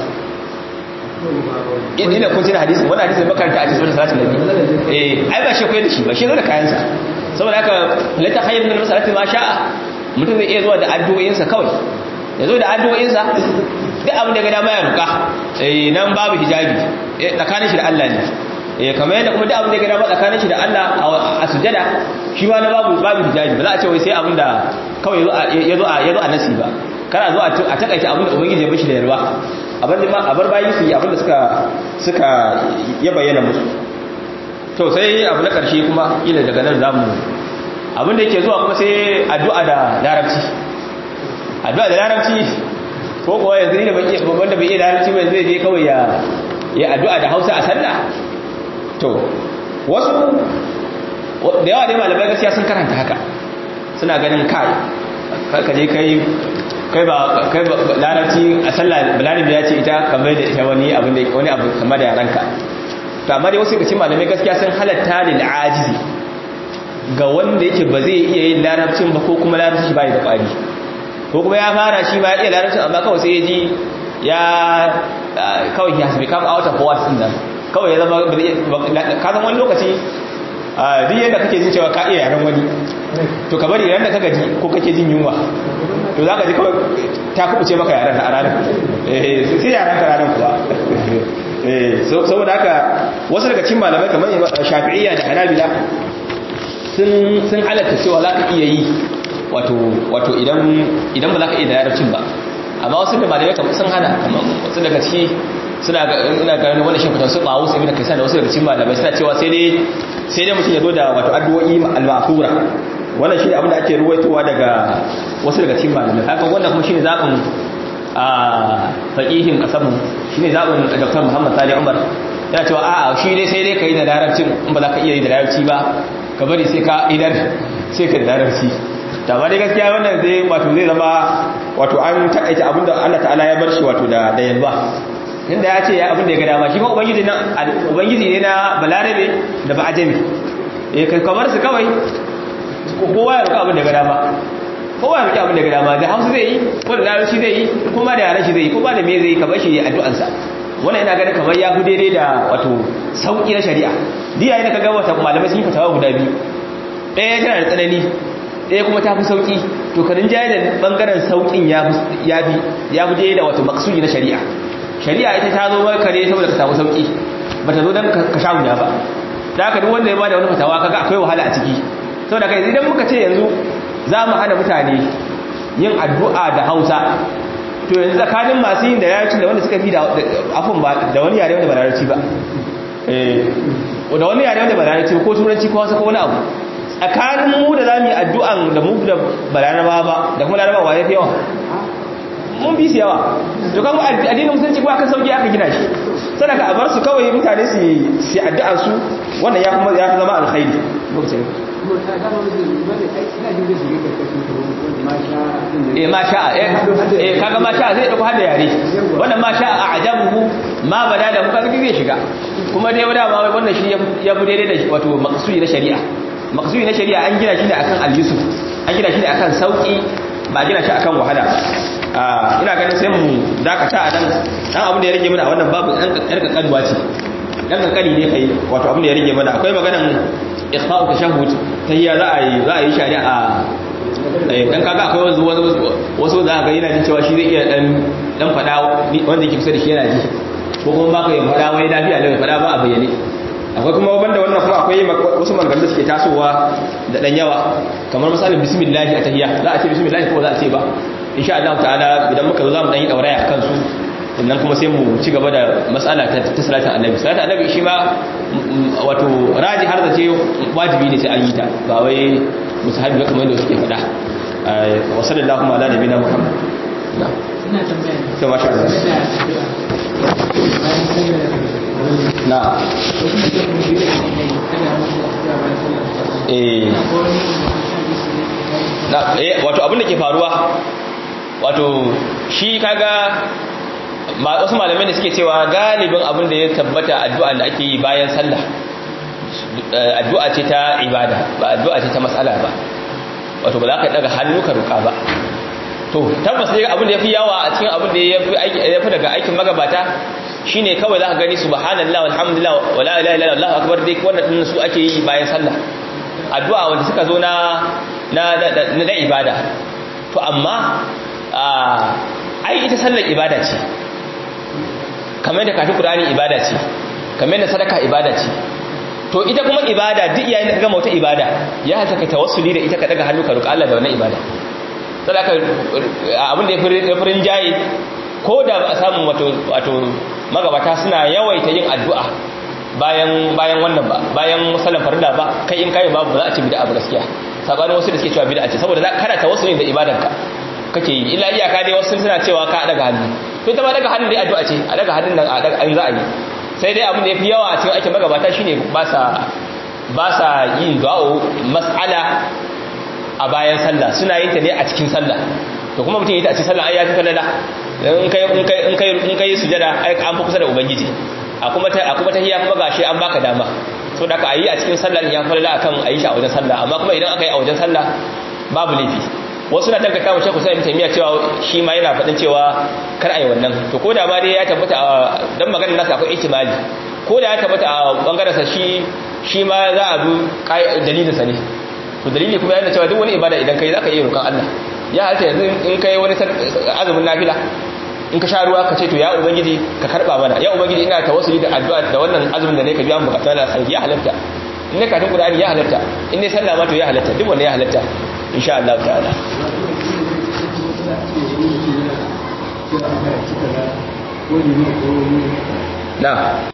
ina kun tuna hadisin wani hadisin makaranta a cikin salatin nabi eh ai ba shi koyar da shi ba shi zo da kayansa saboda haka lata khayyar min masalati ma sha'a mutum zai iya zuwa da addu'o'insa kawai ya zo da addu'o'insa duk abin da ga dama ya roƙa eh nan babu hijabi tsakanin shi da Allah ne eh kamar yadda kuma duk abin da ya gada ba tsakanin shi da Allah a sujada shi ma na babu babu hijabi ba za a ce wai sai abin da kawai ya zo a ya zo a nasi ba kana zo a takaice abin da ubangiji ya bashi da yarwa abin da a bar bayi su yi abin da suka suka ya bayyana musu to sai abu na karshe kuma ila daga nan zamu abin da yake zuwa kuma sai addu'a da larabci addu'a da larabci ko kuwa yanzu ne wanda bai iya larabci ba zai je kawai ya ya addu'a da Hausa a sallah to wasu da yawa dai malamai gaskiya sun karanta haka suna ganin kai ka je kai kai ba kai ba larabci a sallah balarabi ya ce ita kamar da ita wani abu da wani abu kamar da yaranka to amma dai wasu daga cikin malamai gaskiya sun halatta lil ajizi ga wanda yake ba zai iya yin larabcin ba ko kuma larabci ba ya da kwari ko kuma ya fara shi ba ya iya larabcin amma kawai sai ya ji ya kawai he has become out of words din nan kawai ya zama ka zama wani lokaci duk yadda kake jin cewa ka iya yaren wani to ka bari ran da ka gaji ko kake jin yunwa to za ka ji kawai ta kubuce maka yaren a ranar sai yaren ka ranar kuwa saboda haka wasu daga cin malamai kamar shafi'iyya da hanabila sun halatta cewa za ka iya yi wato idan ba za ka iya da yarabcin ba amma wasu da malamai sun hana wasu daga ciki suna ina ganin wani shi fitar su ba wasu ibn kaisan da wasu daga cikin malamai suna cewa sai dai sai dai mutum ya zo da wato addu'o'i al-ma'thura wannan shine abin da ake ruwaitowa daga wasu daga cikin malamai haka wannan kuma shine zabin a faqihin kasamu shine zabin Dr. Muhammad Sani Umar yana cewa a'a shi dai sai dai kai da larabcin in ba za ka iya yi da larabci ba ka bari sai ka idan sai ka da larabci da ba dai gaskiya wannan zai wato zai zama wato an takaita abinda Allah ta'ala ya bar shi wato da da yalba inda ya ce ya abin da ya ga dama shi ma ubangiji na ubangiji ne na balarabe da ba ajami eh kai kamar su kawai kowa ya roƙa abin da ya ga dama kowa ya roƙa abin da ya ga dama da hausa zai yi ko da larabci zai yi kuma da yaran shi zai yi kuma da me zai yi kamar shi addu'ansa wannan ina ganin kamar ya fi daidai da wato sauƙi na shari'a diya yana kaga wata malamai sun yi fatawa guda biyu ɗaya tana da tsanani ɗaya kuma ta fi sauƙi to karin jaye da ɓangaren sauƙin ya bi ya bi da wato maksudi na shari'a shari'a ita ta zo maka ne saboda ka samu sauƙi ba ta zo don ka sha wuya ba da haka duk wanda ya bada wani fatawa kaga akwai wahala a ciki saboda kai idan muka ce yanzu za mu hana mutane yin addu'a da hausa to yanzu tsakanin masu yin da yarci da wanda suka fi da afin ba da wani yare wanda ba larabci ba da wani yare wanda ba larabci ko turanci ko wasu ko wani abu tsakanin mu da za mu yi addu'an da mu da ba laraba ba da kuma laraba wa ya fi yawa mun bi su yawa to kan addinin musulunci kuma aka sauki aka gina shi sadaka a bar su kawai mutane su yi addu'ar su wannan ya kuma ya fi zama alkhairi lokacin eh ma sha eh kaga ma sha zai dauko hada yare wannan ma sha a ajabuhu ma bada da muka zai shiga kuma dai wada ma wannan shi ya fi daidai da wato maqsudi na shari'a maqsudi na shari'a an gina shi ne akan al-yusuf an gina shi ne akan sauki ba gina shi akan wahala ina ganin sai mu dakata a nan dan abin da ya rage mana a wannan babu dan kankanuwa ce dan kankani ne kai wato abin da ya rage mana akwai maganan ikhfa'u tashahhud tahiyya za a yi za a yi shari'a dan kaga akwai wasu wasu za ga yana jin cewa shi zai iya dan dan fada wanda yake kusa da shi yana ji ko kuma baka yi fada wai lafiya lau fada ba a bayyane akwai kuma banda wannan kuma akwai wasu maganganun da suke tasowa da dan yawa kamar misalin bismillah a tahiyya za a ce bismillah ko za a ce ba insha Allah ta'ala idan muka zo zamu dan yi dauraya akan su sannan kuma sai mu ci gaba da mas'ala ta salatin annabi salatin annabi shi ma wato raji har da ce wajibi ne sai an yi ta ba wai musahabi ba kamar yadda suke faɗa wa sallallahu ala nabiyina muhammad na ina tambaya sai masha Allah na eh na eh wato abin da ke faruwa wato shi kaga wasu malamai da suke cewa galibin abin da ya tabbata addu'a da ake yi bayan sallah addu'a ce ta ibada ba addu'a ce ta matsala ba wato ba za ka daga hannu ka roƙa ba to tabbas ne abin da ya fi yawa a cikin abin da ya fi daga aikin magabata shine kawai za ka gani subhanallah walhamdulillah wala ilaha illallah allahu akbar dai wannan din su ake yi bayan sallah addu'a wanda suka zo na na na ibada to amma ai ita sallar ibada ce kamar da kafin Qur'ani ibada ce kamar da sadaka ibada ce to ita kuma ibada duk yayin da ka gama wata ibada ya halta ka tawassuli da ita ka daga hannu ka roƙa Allah da wannan ibada sadaka abin da ya furin jayi ko da ba a samu wato wato magabata suna yawaita yin addu'a bayan bayan wannan ba bayan musallan farilla ba kai in kai babu za a ci bid'a ba gaskiya sabanin wasu da suke cewa bid'a ce saboda kana tawassuli da ibadanka kake yi illa iyaka dai wasu suna cewa ka daga hannu to ita ma daga hannun dai addu'a ce a daga hannun nan a daga an za a yi sai dai abin da yafi yawa a cikin aikin magabata shine ba sa ba sa yin du'a mas'ala a bayan sallah suna yin ta ne a cikin sallah to kuma mutum yi ta a cikin sallah ai yafi falala in kai in kai in kai in kai sujada ai an fi kusa da ubangiji a kuma ta a kuma tahiyya kuma gashi an baka dama so da ka ayi a cikin sallah ya falala akan ayi shi a wajen sallah amma kuma idan aka yi a wajen sallah babu laifi wasu na tanka kama shekku sai taimiya cewa shi ma yana faɗin cewa kar a yi wannan to ko da ma dai ya tabbata a dan maganar nasa akwai ihtimali ko da ya tabbata a bangaren sa shi shi ma za a bi dalilin sa ne to dalili kuma yana cewa duk wani ibada idan kai zaka iya roƙon Allah ya halta yanzu in kai wani azumin nafila in ka sha ruwa ka ce to ya ubangiji ka karba mana ya ubangiji ina tawassuli da addu'a da wannan azumin da ne ka biya mu bukatun da sai ya halatta in ne katin qur'ani ya halatta in ne sallah ma to ya halatta duk wanda ya halatta insha Allah ta'ala na